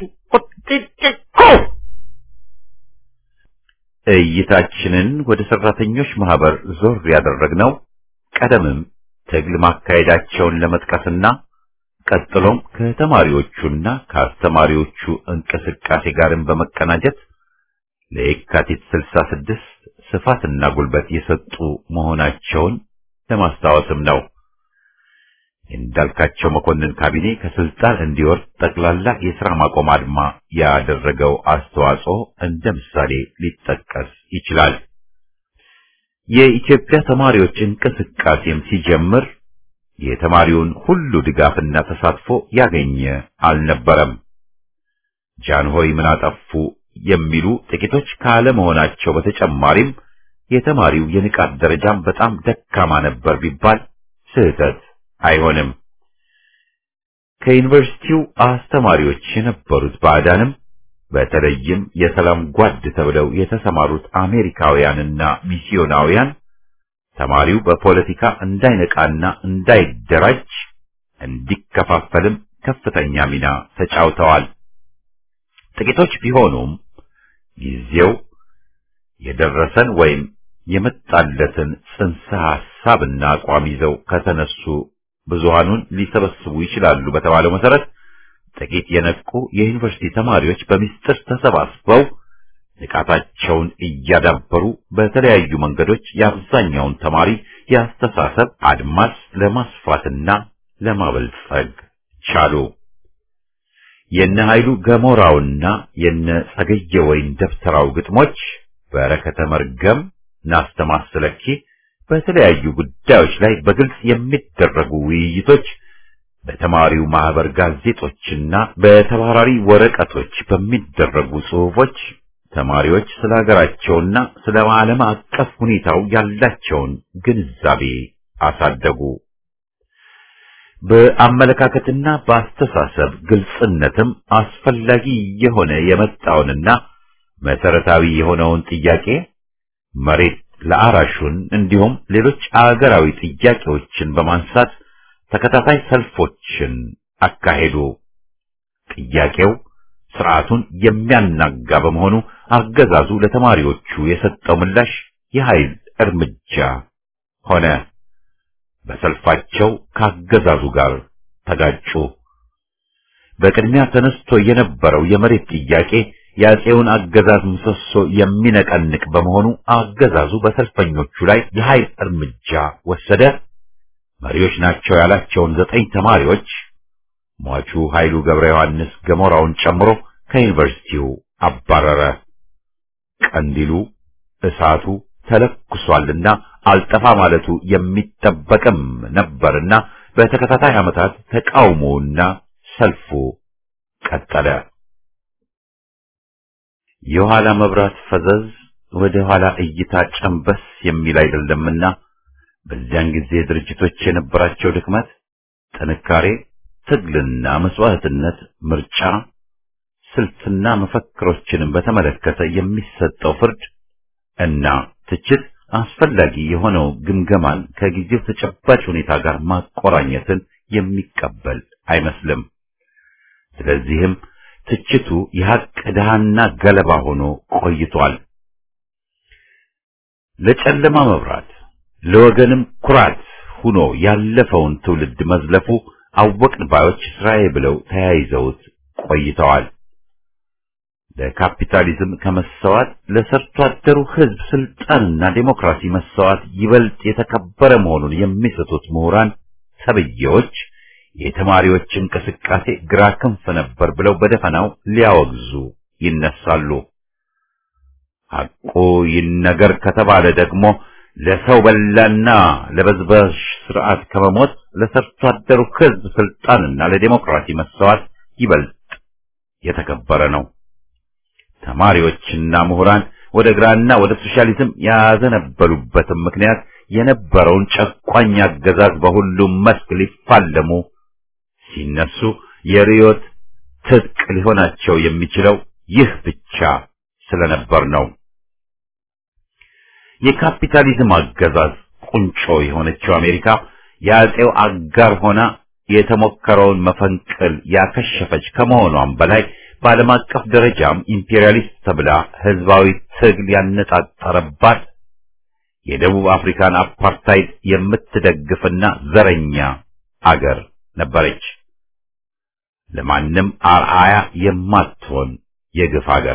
እይታችንን ወደ ሰራተኞች ማህበር ዞር ያደረግነው ቀደምም ትግል ማካሄዳቸውን ለመጥቀስና ቀጥሎም ከተማሪዎቹና ከአስተማሪዎቹ እንቅስቃሴ ጋርም በመቀናጀት ለየካቲት 66 ስፋትና ጉልበት የሰጡ መሆናቸውን ለማስታወስም ነው። የእንዳልካቸው መኮንን ካቢኔ ከስልጣን እንዲወርድ ጠቅላላ የሥራ ማቆም አድማ ያደረገው አስተዋጽኦ እንደ ምሳሌ ሊጠቀስ ይችላል። የኢትዮጵያ ተማሪዎች እንቅስቃሴም ሲጀምር የተማሪውን ሁሉ ድጋፍና ተሳትፎ ያገኘ አልነበረም። ጃንሆይ ምን አጠፉ የሚሉ ጥቂቶች ካለመሆናቸው በተጨማሪም የተማሪው የንቃት ደረጃም በጣም ደካማ ነበር ቢባል ስህተት አይሆንም። ከዩኒቨርሲቲው አስተማሪዎች የነበሩት ባዕዳንም በተለይም የሰላም ጓድ ተብለው የተሰማሩት አሜሪካውያንና ሚስዮናውያን ተማሪው በፖለቲካ እንዳይነቃና እንዳይደራጅ እንዲከፋፈልም ከፍተኛ ሚና ተጫውተዋል። ጥቂቶች ቢሆኑም ጊዜው የደረሰን ወይም የመጣለትን ጽንሰ ሐሳብና አቋም ይዘው ከተነሱ ብዙሃኑን ሊሰበስቡ ይችላሉ በተባለው መሰረት ጥቂት የነቁ የዩኒቨርሲቲ ተማሪዎች በሚስጥር ተሰባስበው ንቃታቸውን እያዳበሩ በተለያዩ መንገዶች የአብዛኛውን ተማሪ የአስተሳሰብ አድማስ ለማስፋትና ለማበልጸግ ቻሉ። የነ ኃይሉ ገሞራውና የነ ጸገየ ወይን ደብተራው ግጥሞች በረከተ መርገም ናስተማስለኪ በተለያዩ ጉዳዮች ላይ በግልጽ የሚደረጉ ውይይቶች በተማሪው ማህበር ጋዜጦችና በተባራሪ ወረቀቶች በሚደረጉ ጽሑፎች ተማሪዎች ስለ ሀገራቸውና ስለ ዓለም አቀፍ ሁኔታው ያላቸውን ግንዛቤ አሳደጉ። በአመለካከትና በአስተሳሰብ ግልጽነትም አስፈላጊ የሆነ የመጣውንና መሰረታዊ የሆነውን ጥያቄ መሬት ለአራሹን እንዲሁም ሌሎች አገራዊ ጥያቄዎችን በማንሳት ተከታታይ ሰልፎችን አካሄዱ። ጥያቄው ስርዓቱን የሚያናጋ በመሆኑ አገዛዙ ለተማሪዎቹ የሰጠው ምላሽ የኃይል እርምጃ ሆነ። በሰልፋቸው ካገዛዙ ጋር ተጋጩ። በቅድሚያ ተነስቶ የነበረው የመሬት ጥያቄ የአፄውን አገዛዝ ምሰሶ የሚነቀንቅ በመሆኑ አገዛዙ በሰልፈኞቹ ላይ የኃይል እርምጃ ወሰደ። መሪዎች ናቸው ያላቸውን ዘጠኝ ተማሪዎች ሟቹ ኃይሉ ገብረ ዮሐንስ ገሞራውን ጨምሮ ከዩኒቨርሲቲው አባረረ። ቀንዲሉ እሳቱ ተለኩሷልና አልጠፋ ማለቱ የሚጠበቅም ነበርና በተከታታይ ዓመታት ተቃውሞውና ሰልፉ ቀጠለ። የኋላ መብራት ፈዘዝ ወደ ኋላ እይታ ጨንበስ የሚል አይደለምና በዚያን ጊዜ ድርጅቶች የነበራቸው ድክመት፣ ጥንካሬ፣ ትግልና መስዋዕትነት፣ ምርጫ፣ ስልትና መፈክሮችንም በተመለከተ የሚሰጠው ፍርድ እና ትችት አስፈላጊ የሆነው ግምገማን ከጊዜው ተጨባጭ ሁኔታ ጋር ማቆራኘትን የሚቀበል አይመስልም። ስለዚህም ትችቱ የሐቅ ድሃና ገለባ ሆኖ ቆይቷል። ለጨለማ መብራት ለወገንም ኩራት ሆኖ ያለፈውን ትውልድ መዝለፉ አወቅን ባዮች ስራዬ ብለው ተያይዘውት ቆይተዋል። ለካፒታሊዝም ከመሰዋት ለሰርቶ አደሩ ሕዝብ ስልጣንና ዴሞክራሲ መሰዋት ይበልጥ የተከበረ መሆኑን የሚስቱት ምሁራን ተብዬዎች የተማሪዎች እንቅስቃሴ ግራ ክንፍ ነበር ብለው በደፈናው ሊያወግዙ ይነሳሉ። ሐቁ ይነገር ከተባለ ደግሞ ለሰው በላና ለበዝባዥ ስርዓት ከመሞት ለሰርቶ አደሩ ሕዝብ ስልጣንና ለዴሞክራሲ መሰዋት ይበልጥ የተከበረ ነው። ተማሪዎችና ምሁራን ወደ ግራና ወደ ሶሻሊዝም ያዘነበሉበትም ምክንያት የነበረውን ጨቋኝ አገዛዝ በሁሉም መስክ ሊፋለሙ ሲነሱ የርዮት ትጥቅ ሊሆናቸው የሚችለው ይህ ብቻ ስለነበር ነው። የካፒታሊዝም አገዛዝ ቁንጮ የሆነችው አሜሪካ የአፄው አጋር ሆና የተሞከረውን መፈንቅል ያከሸፈች ከመሆኗም በላይ በዓለም አቀፍ ደረጃም ኢምፔሪያሊስት ተብላ ህዝባዊ ትግል ያነጣጠረባት የደቡብ አፍሪካን አፓርታይድ የምትደግፍና ዘረኛ አገር ነበረች። ለማንም አርአያ የማትሆን የግፍ አገር።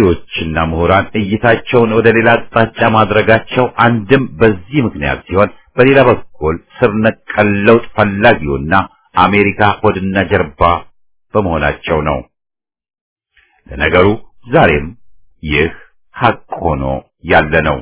ተማሪዎችና ምሁራን እይታቸውን ወደ ሌላ አቅጣጫ ማድረጋቸው አንድም በዚህ ምክንያት ሲሆን፣ በሌላ በኩል ስር ነቀል ለውጥ ፈላጊውና አሜሪካ ሆድና ጀርባ በመሆናቸው ነው። ለነገሩ ዛሬም ይህ ሐቅ ሆኖ ያለ ነው።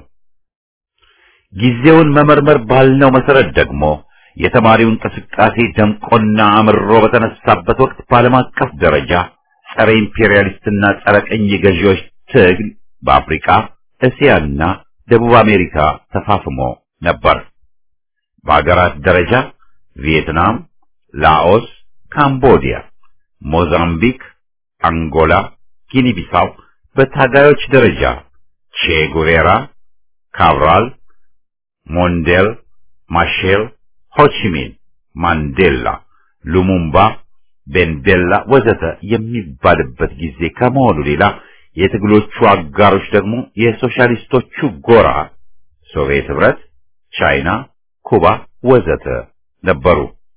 ጊዜውን መመርመር ባልነው መሰረት ደግሞ የተማሪው እንቅስቃሴ ደምቆና አምሮ በተነሳበት ወቅት በዓለም አቀፍ ደረጃ ጸረ ኢምፔሪያሊስትና ጸረ ቅኝ ገዢዎች ትግል በአፍሪካ፣ እስያና ደቡብ አሜሪካ ተፋፍሞ ነበር። በአገራት ደረጃ ቪየትናም፣ ላኦስ፣ ካምቦዲያ፣ ሞዛምቢክ፣ አንጎላ፣ ጊኒ ቢሳው በታጋዮች ደረጃ ቼ ጉቬራ፣ ካብራል፣ ሞንዴል፣ ማሼል፣ ሆቺሚን፣ ማንዴላ፣ ሉሙምባ፣ ቤንቤላ ወዘተ የሚባልበት ጊዜ ከመሆኑ ሌላ የትግሎቹ አጋሮች ደግሞ የሶሻሊስቶቹ ጎራ ሶቪየት ህብረት፣ ቻይና፣ ኩባ ወዘተ ነበሩ።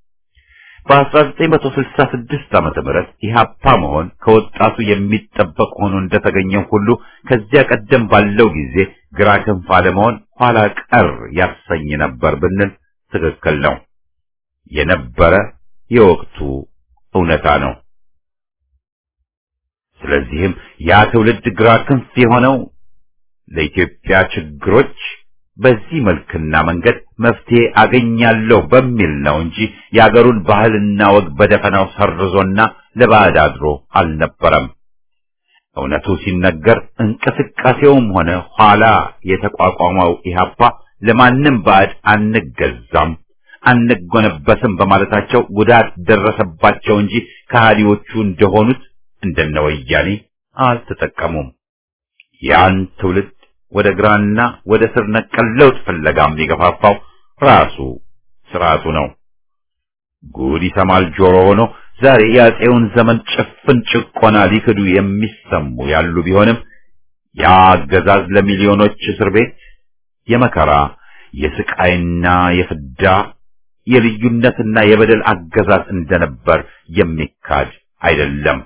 በ1966 ዓመተ ምህረት ኢህአፓ መሆን ከወጣቱ የሚጠበቅ ሆኖ እንደተገኘው ሁሉ ከዚያ ቀደም ባለው ጊዜ ግራ ክንፍ አለመሆን ኋላ ቀር ያሰኝ ነበር ብንል ትክክል ነው። የነበረ የወቅቱ እውነታ ነው። ስለዚህም ያ ትውልድ ግራ ክንፍ የሆነው ለኢትዮጵያ ችግሮች በዚህ መልክና መንገድ መፍትሄ አገኛለሁ በሚል ነው እንጂ የአገሩን ባህልና ወግ በደፈናው ሰርዞና ለባዕድ አድሮ አልነበረም። እውነቱ ሲነገር እንቅስቃሴውም ሆነ ኋላ የተቋቋመው ኢህአፓ ለማንም ባዕድ አንገዛም፣ አንጎነበስም በማለታቸው ጉዳት ደረሰባቸው እንጂ ከሃዲዎቹ እንደሆኑት እንደነ ወያኔ አልተጠቀሙም። ያን ትውልድ ወደ ግራና ወደ ስር ነቀል ለውጥ ፍለጋም የገፋፋው ራሱ ስርዓቱ ነው። ጉድ ይሰማል ጆሮ ሆኖ ዛሬ የአፄውን ዘመን ጭፍን ጭቆና ሊክዱ የሚሰሙ ያሉ ቢሆንም ያ አገዛዝ ለሚሊዮኖች እስር ቤት የመከራ የስቃይና የፍዳ የልዩነትና የበደል አገዛዝ እንደነበር የሚካድ አይደለም።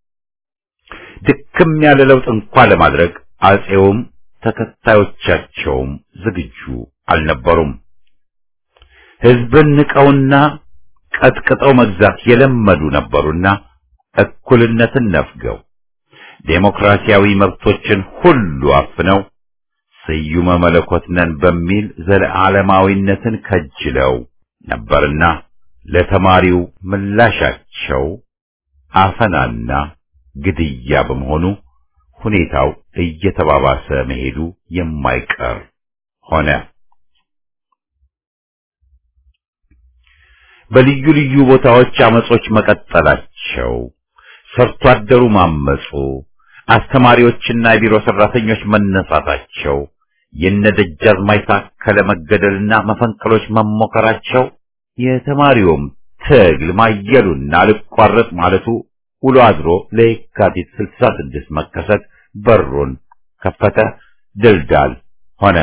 ድክም ያለ ለውጥ እንኳ ለማድረግ አፄውም ተከታዮቻቸውም ዝግጁ አልነበሩም። ሕዝብን ንቀውና ቀጥቅጠው መግዛት የለመዱ ነበሩና እኩልነትን ነፍገው ዴሞክራሲያዊ መብቶችን ሁሉ አፍነው ስዩመ መለኮት ነን በሚል ዘለዓለማዊነትን ከጅለው ነበርና ለተማሪው ምላሻቸው አፈናና ግድያ በመሆኑ ሁኔታው እየተባባሰ መሄዱ የማይቀር ሆነ። በልዩ ልዩ ቦታዎች አመጾች መቀጠላቸው፣ ሰርቶ አደሩ ማመጹ፣ አስተማሪዎችና የቢሮ ሰራተኞች መነሳታቸው፣ የነደጃዝማች ታከለ መገደልና መፈንቅሎች መሞከራቸው፣ የተማሪውም ትግል ማየሉና አልቋረጥ ማለቱ ውሎ አድሮ ለየካቲት 66 መከሰት በሩን ከፈተ፣ ድልዳል ሆነ።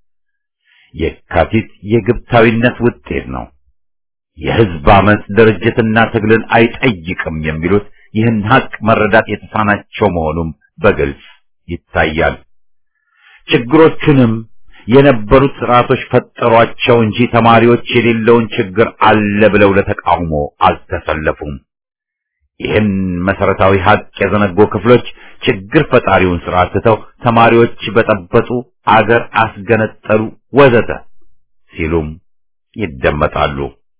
የካቲት የግብታዊነት ውጤት ነው። የህዝብ አመፅ ድርጅትና ትግልን አይጠይቅም የሚሉት ይህን ሀቅ መረዳት የተሳናቸው መሆኑም በግልጽ ይታያል። ችግሮቹንም የነበሩት ስርዓቶች ፈጠሯቸው እንጂ ተማሪዎች የሌለውን ችግር አለ ብለው ለተቃውሞ አልተሰለፉም። ይህን መሰረታዊ ሀቅ የዘነጉ ክፍሎች ችግር ፈጣሪውን ስርዓት ትተው ተማሪዎች በጠበጡ፣ አገር አስገነጠሉ፣ ወዘተ ሲሉም ይደመጣሉ።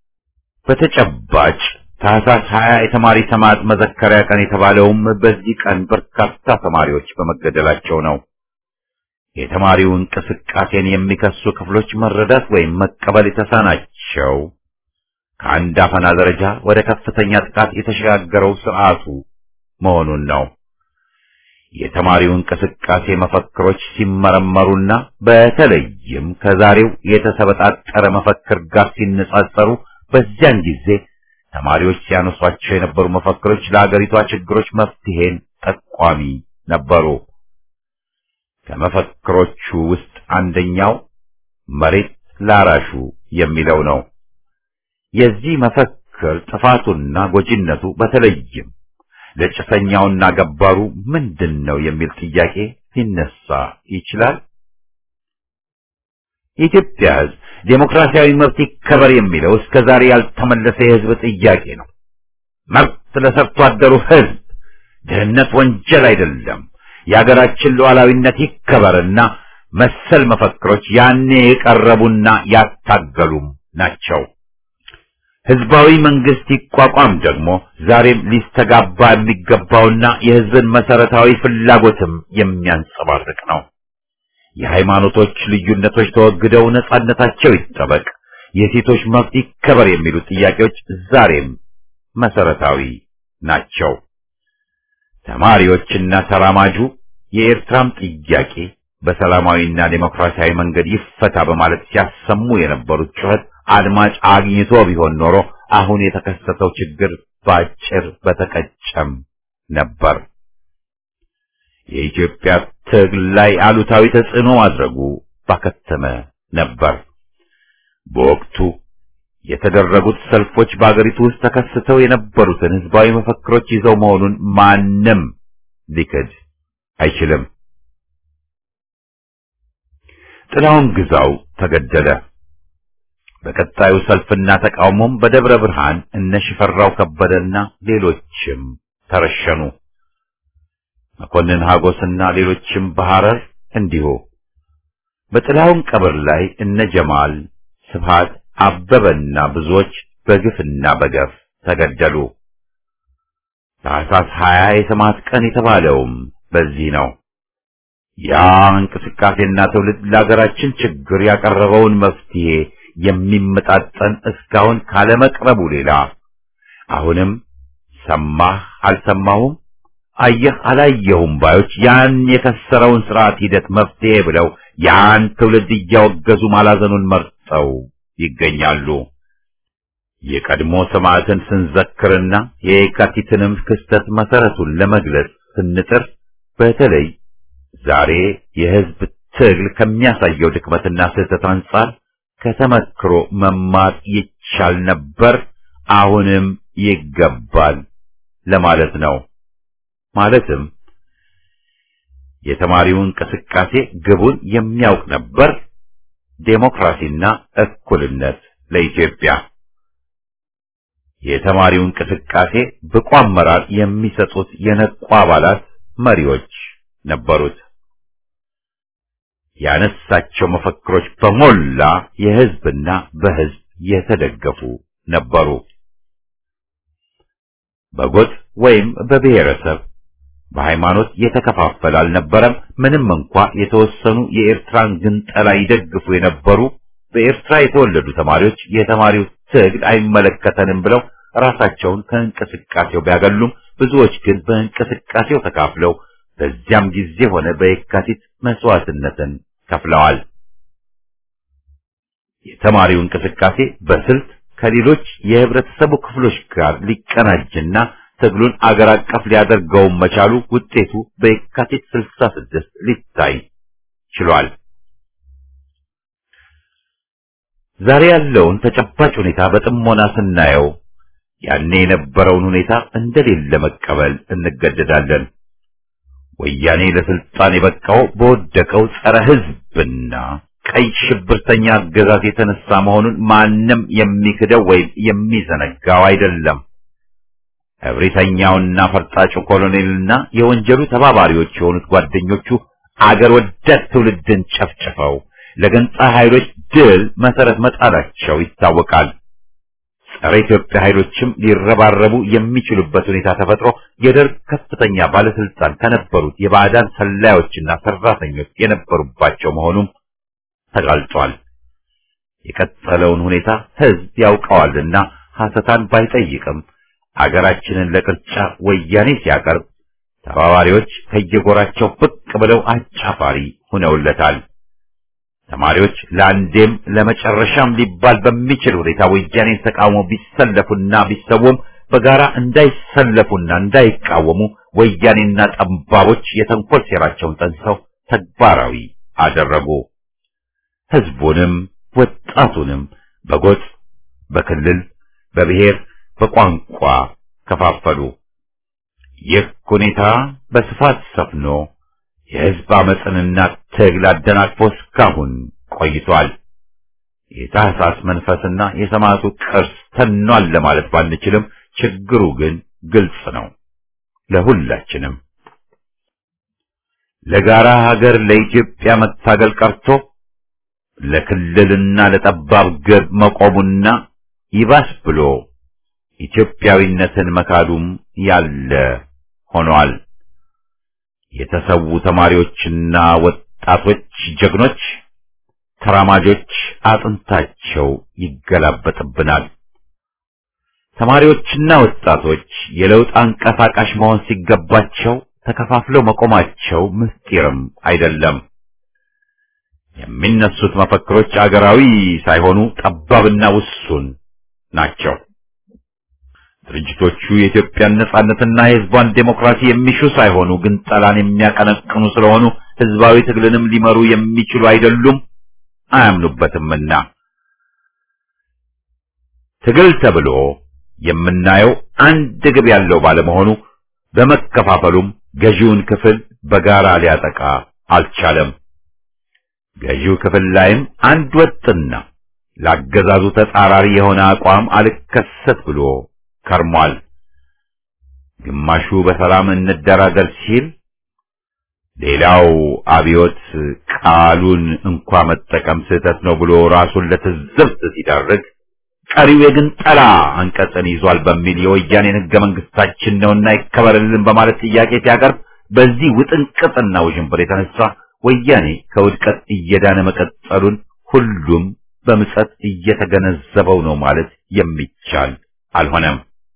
በተጨባጭ ታህሳስ 20 የተማሪ ሰማዕት መዘከሪያ ቀን የተባለውም በዚህ ቀን በርካታ ተማሪዎች በመገደላቸው ነው። የተማሪው እንቅስቃሴን የሚከሱ ክፍሎች መረዳት ወይም መቀበል የተሳናቸው ከአንድ አፈና ደረጃ ወደ ከፍተኛ ጥቃት የተሸጋገረው ስርዓቱ መሆኑን ነው። የተማሪው እንቅስቃሴ መፈክሮች ሲመረመሩና በተለይም ከዛሬው የተሰበጣጠረ መፈክር ጋር ሲነጻጸሩ በዚያን ጊዜ ተማሪዎች ሲያነሷቸው የነበሩ መፈክሮች ለአገሪቷ ችግሮች መፍትሄን ጠቋሚ ነበሩ። ከመፈክሮቹ ውስጥ አንደኛው መሬት ላራሹ የሚለው ነው። የዚህ መፈክር ጥፋቱና ጎጂነቱ በተለይም ለጭሰኛውና ገባሩ ምንድን ነው የሚል ጥያቄ ሊነሳ ይችላል። የኢትዮጵያ ሕዝብ ዴሞክራሲያዊ መብት ይከበር የሚለው እስከ ዛሬ ያልተመለሰ የሕዝብ ጥያቄ ነው። መብት ለሰርቶ አደሩ ሕዝብ፣ ድህነት ወንጀል አይደለም፣ የሀገራችን ሉዓላዊነት ይከበርና መሰል መፈክሮች ያኔ የቀረቡና ያታገሉም ናቸው። ህዝባዊ መንግስት ይቋቋም ደግሞ ዛሬም ሊስተጋባ የሚገባውና የህዝብን መሰረታዊ ፍላጎትም የሚያንጸባርቅ ነው። የሃይማኖቶች ልዩነቶች ተወግደው ነጻነታቸው ይጠበቅ፣ የሴቶች መብት ይከበር የሚሉ ጥያቄዎች ዛሬም መሰረታዊ ናቸው። ተማሪዎችና ተራማጁ የኤርትራም ጥያቄ በሰላማዊና ዴሞክራሲያዊ መንገድ ይፈታ በማለት ሲያሰሙ የነበሩት ጩኸት አድማጭ አግኝቶ ቢሆን ኖሮ አሁን የተከሰተው ችግር ባጭር በተቀጨም ነበር። የኢትዮጵያ ትግል ላይ አሉታዊ ተጽዕኖ ማድረጉ ባከተመ ነበር። በወቅቱ የተደረጉት ሰልፎች በአገሪቱ ውስጥ ተከስተው የነበሩትን ህዝባዊ መፈክሮች ይዘው መሆኑን ማንም ሊክድ አይችልም። ጥላውን ግዛው ተገደለ። በቀጣዩ ሰልፍና ተቃውሞም በደብረ ብርሃን እነ ሽፈራው ከበደና ሌሎችም ተረሸኑ። መኮንን ሀጎስና ሌሎችም በሐረር እንዲሁ። በጥላውን ቀብር ላይ እነ ጀማል ስብሃት አበበና ብዙዎች በግፍና በገፍ ተገደሉ። ታኅሳስ ሀያ የሰማዕት ቀን የተባለውም በዚህ ነው። ያ እንቅስቃሴና ትውልድ ለሀገራችን ችግር ያቀረበውን መፍትሄ የሚመጣጠን እስካሁን ካለመቅረቡ ሌላ አሁንም ሰማህ አልሰማሁም፣ አየህ አላየሁም ባዮች ያን የከሰረውን ስርዓት ሂደት መፍትሄ ብለው ያን ትውልድ እያወገዙ ማላዘኑን መርጠው ይገኛሉ። የቀድሞ ሰማዕትን ስንዘክርና የየካቲትንም ክስተት መሰረቱን ለመግለጽ ስንጥር በተለይ ዛሬ የህዝብ ትግል ከሚያሳየው ድክመትና ስህተት አንጻር ከተመክሮ መማር ይቻል ነበር፣ አሁንም ይገባል ለማለት ነው። ማለትም የተማሪው እንቅስቃሴ ግቡን የሚያውቅ ነበር፣ ዴሞክራሲና እኩልነት ለኢትዮጵያ። የተማሪው እንቅስቃሴ ብቁ አመራር የሚሰጡት የነቁ አባላት መሪዎች ነበሩት። ያነሳቸው መፈክሮች በሞላ የህዝብና በህዝብ የተደገፉ ነበሩ። በጎጥ ወይም በብሔረሰብ በሃይማኖት የተከፋፈለ አልነበረም። ምንም እንኳ የተወሰኑ የኤርትራን ግንጠላ ይደግፉ የነበሩ በኤርትራ የተወለዱ ተማሪዎች የተማሪው ትግል አይመለከተንም ብለው ራሳቸውን ከእንቅስቃሴው ቢያገሉም ብዙዎች ግን በእንቅስቃሴው ተካፍለው በዚያም ጊዜ ሆነ በየካቲት መስዋዕትነትን ከፍለዋል። የተማሪው እንቅስቃሴ በስልት ከሌሎች የህብረተሰቡ ክፍሎች ጋር ሊቀናጅና ትግሉን አገር አቀፍ ሊያደርገው መቻሉ ውጤቱ በየካቲት 66 ሊታይ ችሏል። ዛሬ ያለውን ተጨባጭ ሁኔታ በጥሞና ስናየው ያኔ የነበረውን ሁኔታ እንደሌለ መቀበል እንገደዳለን። ወያኔ ለስልጣን የበቃው በወደቀው ጸረ ህዝብና ቀይ ሽብርተኛ አገዛዝ የተነሳ መሆኑን ማንም የሚክደው ወይም የሚዘነጋው አይደለም። እብሪተኛውና ፈርጣጩ ኮሎኔልና የወንጀሉ ተባባሪዎች የሆኑት ጓደኞቹ አገር ወዳድ ትውልድን ጨፍጭፈው ለገንጻ ኃይሎች ድል መሰረት መጣላቸው ይታወቃል። ጸረ ኢትዮጵያ ኃይሎችም ሊረባረቡ የሚችሉበት ሁኔታ ተፈጥሮ የደርግ ከፍተኛ ባለስልጣን ከነበሩት የባዕዳን ሰላዮችና ሰራተኞች የነበሩባቸው መሆኑም ተጋልጧል። የቀጠለውን ሁኔታ ህዝብ ያውቀዋልና ሐሰታን ባይጠይቅም አገራችንን ለቅርጫ ወያኔ ሲያቀርብ ተባባሪዎች ከየጎራቸው ብቅ ብለው አጫፋሪ ሆነውለታል። ተማሪዎች ለአንዴም ለመጨረሻም ሊባል በሚችል ሁኔታ ወያኔን ተቃውሞ ቢሰለፉና ቢሰውም በጋራ እንዳይሰለፉና እንዳይቃወሙ ወያኔና ጠባቦች የተንኮል ሴራቸውን ጠንሰው ተግባራዊ አደረጉ። ህዝቡንም ወጣቱንም በጎጥ፣ በክልል፣ በብሔር፣ በቋንቋ ከፋፈሉ። ይህ ሁኔታ በስፋት ሰፍኖ የህዝብ አመፅንና ትግል አደናቅፎ እስካሁን ቆይቷል። የታህሳስ መንፈስና የሰማዕቱ ቅርስ ተኗል ለማለት ባንችልም ችግሩ ግን ግልጽ ነው ለሁላችንም። ለጋራ ሀገር ለኢትዮጵያ መታገል ቀርቶ ለክልልና ለጠባብ ግብ መቆሙና ይባስ ብሎ ኢትዮጵያዊነትን መካዱም ያለ ሆኗል። የተሰዉ ተማሪዎችና ወጣቶች ጀግኖች ተራማጆች አጥንታቸው ይገላበጥብናል። ተማሪዎችና ወጣቶች የለውጥ አንቀሳቃሽ መሆን ሲገባቸው ተከፋፍለው መቆማቸው ምስጢርም አይደለም። የሚነሱት መፈክሮች አገራዊ ሳይሆኑ ጠባብና ውሱን ናቸው። ድርጅቶቹ የኢትዮጵያን ነጻነትና የሕዝቧን ዴሞክራሲ የሚሹ ሳይሆኑ ግን ጠላን የሚያቀነቅኑ ስለሆኑ ሕዝባዊ ትግልንም ሊመሩ የሚችሉ አይደሉም፣ አያምኑበትምና ትግል ተብሎ የምናየው አንድ ግብ ያለው ባለመሆኑ በመከፋፈሉም ገዢውን ክፍል በጋራ ሊያጠቃ አልቻለም። ገዢው ክፍል ላይም አንድ ወጥና ላገዛዙ ተጻራሪ የሆነ አቋም አልከሰት ብሎ ከርሟል። ግማሹ በሰላም እንደራደር ሲል፣ ሌላው አብዮት ቃሉን እንኳ መጠቀም ስህተት ነው ብሎ ራሱን ለትዝብት ሲዳርግ፣ ቀሪው የግንጠላ አንቀጽን ይዟል በሚል የወያኔን ሕገ መንግስታችን ነውና ይከበርልን በማለት ጥያቄ ሲያቀርብ በዚህ ውጥንቅጥና ውዥንብር የተነሳ ወያኔ ከውድቀት እየዳነ መቀጠሉን ሁሉም በምጸት እየተገነዘበው ነው ማለት የሚቻል አልሆነም።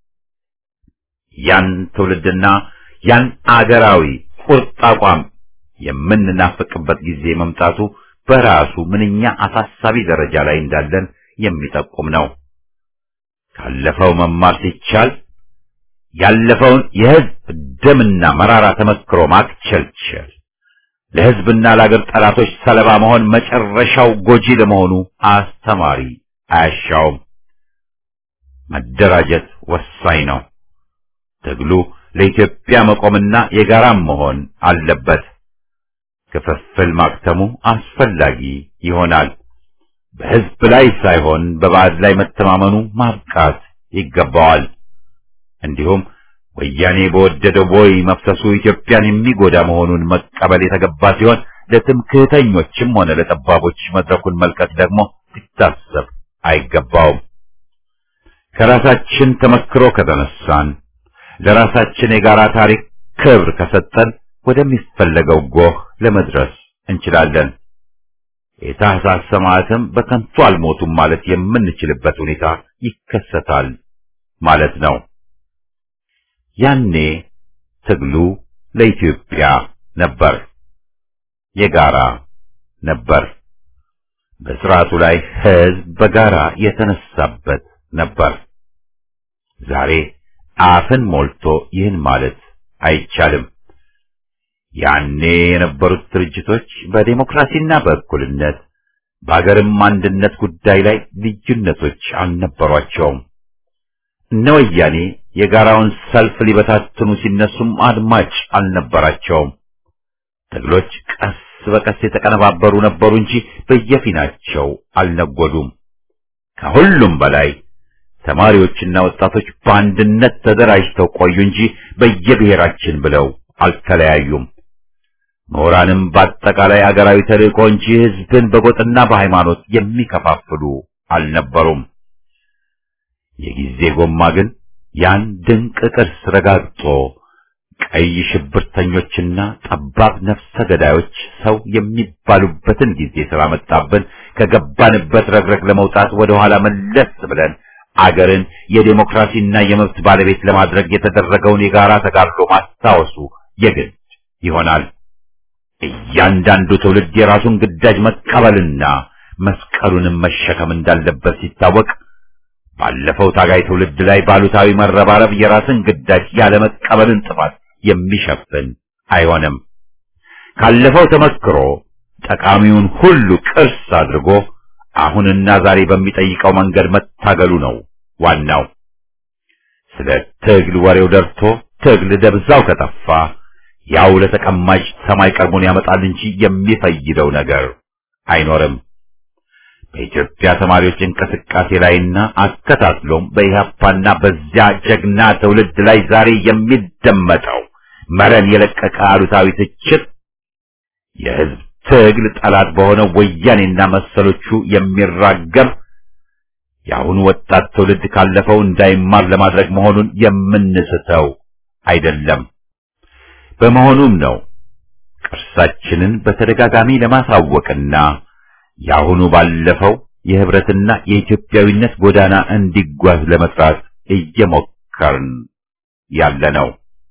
ያን ትውልድና ያን አገራዊ ቁርጥ አቋም የምንናፍቅበት ጊዜ መምጣቱ በራሱ ምንኛ አሳሳቢ ደረጃ ላይ እንዳለን የሚጠቁም ነው። ካለፈው መማር ሲቻል ያለፈውን የሕዝብ ደምና መራራ ተመክሮ ማክቸልቸል ለሕዝብና ለአገር ጠላቶች ሰለባ መሆን መጨረሻው ጎጂ ለመሆኑ አስተማሪ አያሻውም። መደራጀት ወሳኝ ነው። ትግሉ ለኢትዮጵያ መቆምና የጋራም መሆን አለበት። ክፍፍል ማክተሙ አስፈላጊ ይሆናል። በሕዝብ ላይ ሳይሆን በባዕድ ላይ መተማመኑ ማብቃት ይገባዋል። እንዲሁም ወያኔ በወደደው ቦይ መፍሰሱ ኢትዮጵያን የሚጎዳ መሆኑን መቀበል የተገባ ሲሆን ለትምክህተኞችም ሆነ ለጠባቦች መድረኩን መልቀቅ ደግሞ ሊታሰብ አይገባውም። ከራሳችን ተመክሮ ከተነሳን ለራሳችን የጋራ ታሪክ ክብር ከሰጠን ወደሚፈለገው ጎህ ለመድረስ እንችላለን። የታህሳስ ሰማዕትም በከንቱ አልሞቱም ማለት የምንችልበት ሁኔታ ይከሰታል ማለት ነው። ያኔ ትግሉ ለኢትዮጵያ ነበር፣ የጋራ ነበር። በስርዓቱ ላይ ሕዝብ በጋራ የተነሳበት ነበር። ዛሬ አፍን ሞልቶ ይህን ማለት አይቻልም። ያኔ የነበሩት ድርጅቶች በዴሞክራሲና በእኩልነት በአገርም አንድነት ጉዳይ ላይ ልዩነቶች አልነበሯቸውም። እነ ወያኔ የጋራውን ሰልፍ ሊበታትኑ ሲነሱም አድማጭ አልነበራቸውም። ትግሎች ቀስ በቀስ የተቀነባበሩ ነበሩ እንጂ በየፊናቸው አልነጎዱም። ከሁሉም በላይ ተማሪዎችና ወጣቶች በአንድነት ተደራጅተው ቆዩ እንጂ በየብሔራችን ብለው አልተለያዩም። ምሁራንም በአጠቃላይ አገራዊ ተልእኮ እንጂ ሕዝብን በጎጥና በሃይማኖት የሚከፋፍሉ አልነበሩም። የጊዜ ጎማ ግን ያን ድንቅ ቅርስ ረጋግጦ ቀይ ሽብርተኞችና ጠባብ ነፍሰ ገዳዮች ሰው የሚባሉበትን ጊዜ ስላመጣብን ከገባንበት ረግረግ ለመውጣት ወደ ኋላ መለስ ብለን አገርን የዴሞክራሲና የመብት ባለቤት ለማድረግ የተደረገውን የጋራ ተጋድሎ ማስታወሱ የግድ ይሆናል። እያንዳንዱ ትውልድ የራሱን ግዳጅ መቀበልና መስቀሉንም መሸከም እንዳለበት ሲታወቅ ባለፈው ታጋይ ትውልድ ላይ ባሉታዊ መረባረብ የራስን ግዳጅ ያለመቀበልን ጥፋት የሚሸፍን አይሆንም። ካለፈው ተመክሮ ጠቃሚውን ሁሉ ቅርስ አድርጎ አሁንና ዛሬ በሚጠይቀው መንገድ መታገሉ ነው ዋናው። ስለ ትግል ወሬው ደርቶ ትግል ደብዛው ከጠፋ ያው ለተቀማጭ ሰማይ ቀርቦን ያመጣል እንጂ የሚፈይደው ነገር አይኖርም። በኢትዮጵያ ተማሪዎች እንቅስቃሴ ላይና አከታትሎም በኢህአፓና በዚያ ጀግና ትውልድ ላይ ዛሬ የሚደመጠው መረን የለቀቀ አሉታዊ ትችት የህዝብ ትግል ጠላት በሆነው ወያኔና መሰሎቹ የሚራገም የአሁኑ ወጣት ትውልድ ካለፈው እንዳይማር ለማድረግ መሆኑን የምንስተው አይደለም። በመሆኑም ነው ቅርሳችንን በተደጋጋሚ ለማሳወቅና የአሁኑ ባለፈው የህብረትና የኢትዮጵያዊነት ጎዳና እንዲጓዝ ለመስራት እየሞከርን ያለ ነው።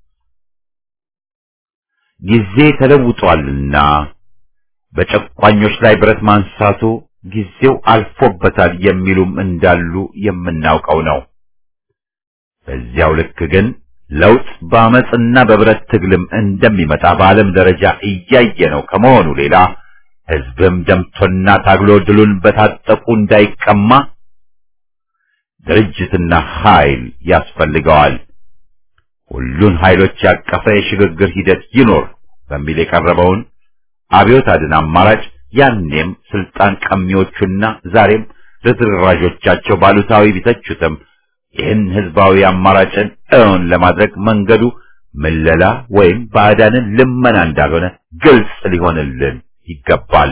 ጊዜ ተለውጧልና በጨቋኞች ላይ ብረት ማንሳቱ ጊዜው አልፎበታል የሚሉም እንዳሉ የምናውቀው ነው። በዚያው ልክ ግን ለውጥ በአመፅና በብረት ትግልም እንደሚመጣ በዓለም ደረጃ እያየ ነው ከመሆኑ ሌላ ህዝብም ደምቶና ታግሎ ድሉን በታጠቁ እንዳይቀማ ድርጅትና ኃይል ያስፈልገዋል። ሁሉን ኃይሎች ያቀፈ የሽግግር ሂደት ይኖር በሚል የቀረበውን አብዮት አድን አማራጭ ያኔም ስልጣን ቀሚዎቹና ዛሬም ርዝራዦቻቸው ባሉታዊ ቢተቹትም ይህን ህዝባዊ አማራጭን እውን ለማድረግ መንገዱ ምለላ ወይም ባዕዳንን ልመና እንዳልሆነ ግልጽ ሊሆንልን ይገባል።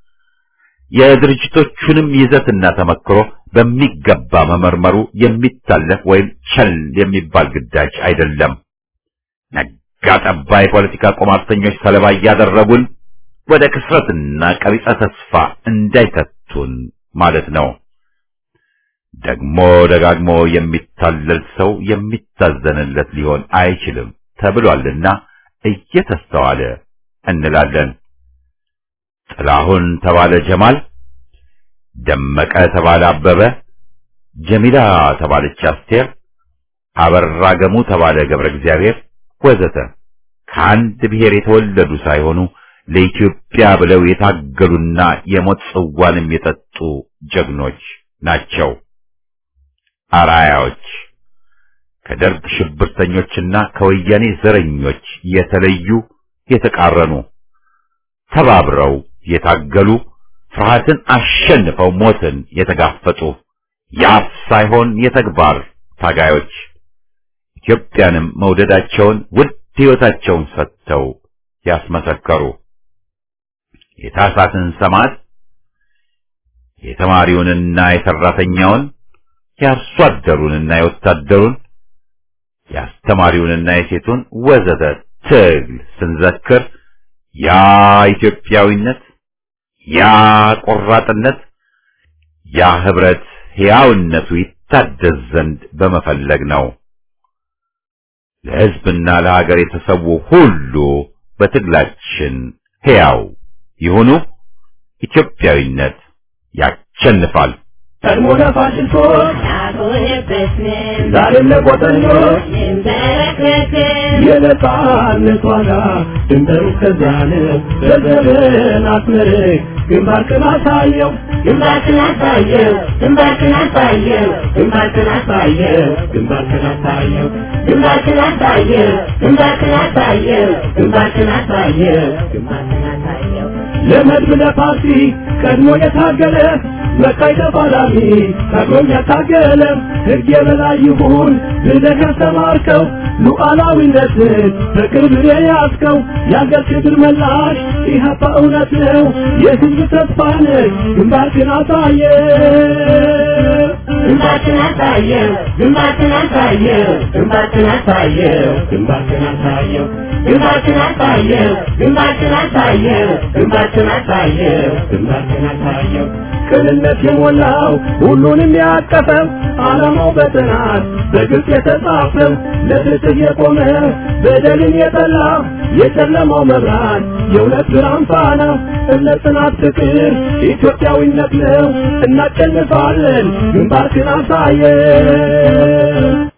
የድርጅቶቹንም ይዘትና ተመክሮ በሚገባ መመርመሩ የሚታለፍ ወይም ቸል የሚባል ግዳጅ አይደለም። ነጋ ጠባ የፖለቲካ ቁማርተኞች ሰለባ እያደረጉን ወደ ክስረትና ቀቢጸ ተስፋ እንዳይከቱን ማለት ነው። ደግሞ ደጋግሞ የሚታለል ሰው የሚታዘንለት ሊሆን አይችልም ተብሏልና እየተስተዋለ እንላለን። ጥላሁን ተባለ ጀማል፣ ደመቀ ተባለ አበበ፣ ጀሚላ ተባለች አስቴር፣ አበራ ገሙ ተባለ ገብረ እግዚአብሔር ወዘተ ከአንድ ብሔር የተወለዱ ሳይሆኑ ለኢትዮጵያ ብለው የታገሉና የሞት ጽዋንም የጠጡ ጀግኖች ናቸው። አራያዎች ከደርግ ሽብርተኞችና ከወያኔ ዘረኞች የተለዩ የተቃረኑ ተባብረው የታገሉ ፍርሃትን አሸንፈው ሞትን የተጋፈጡ የአፍ ሳይሆን የተግባር ታጋዮች ኢትዮጵያንም መውደዳቸውን ውድ ሕይወታቸውን ሰጥተው ያስመሰከሩ የታሳትን ሰማዕት የተማሪውንና የሰራተኛውን የአርሶ አደሩንና የወታደሩን የአስተማሪውንና የሴቱን ወዘተ ትግል ስንዘክር ያ ኢትዮጵያዊነት፣ ያ ቆራጥነት፣ ያ ህብረት ሕያውነቱ ይታደስ ዘንድ በመፈለግ ነው። ለሕዝብና ለሀገር የተሰዉ ሁሉ በትግላችን ሕያው ይሁኑ። ኢትዮጵያዊነት ያሸንፋል። ቀድሞ ለፋሽስቶች አልሆነበትንም ዛሬም ለቆጠኞች እንበረከክን የነጻነት ዋጋ ድንበሩ እስከዚያን በዘመን አስመርቅ ግንባርክን አሳየው ግንባርክን አሳየው ግንባርክን አሳየው ግንባርክን አሳየው ግንባርክን አሳየው ግንባርክን አሳየው ግንባርክን አሳየው ግንባርክን አሳየው ግንባርክን አሳየው ለመድብ ለፓርቲ ቀድሞ የታገለ መቃይ ተፋላሚ ቀድሞም ያታገለ ሕግ የበላይ ይሁን ብለህ ያስተማርከው ሉዓላዊነትን በቅርብ የያዝከው የአገር ክብር መላሽ ኢህአፓ እውነት ነው የሕዝብ ተስፋ ነህ ግንባርክን አሳየ ግንባርክን አሳየው ግንባርክን አሳየው ግንባርክን አሳየው ግንባርክን አሳየው ግንባርክን አሳየው ግንባርክን አሳየው ግንባርክን አሳየው ግንባርክን አሳየው ቅንነት የሞላው ሁሉንም ያቀፈው ዓላማው በጥናት በግልጽ የተጻፈው ለፍትህ የቆመ በደልን የጠላ የጨለማው መብራት የእውነት ብርሃን ፋና እምነት፣ ጽናት፣ ፍቅር ኢትዮጵያዊነት ነው። እናሸንፋለን። ግንባርክን አሳየ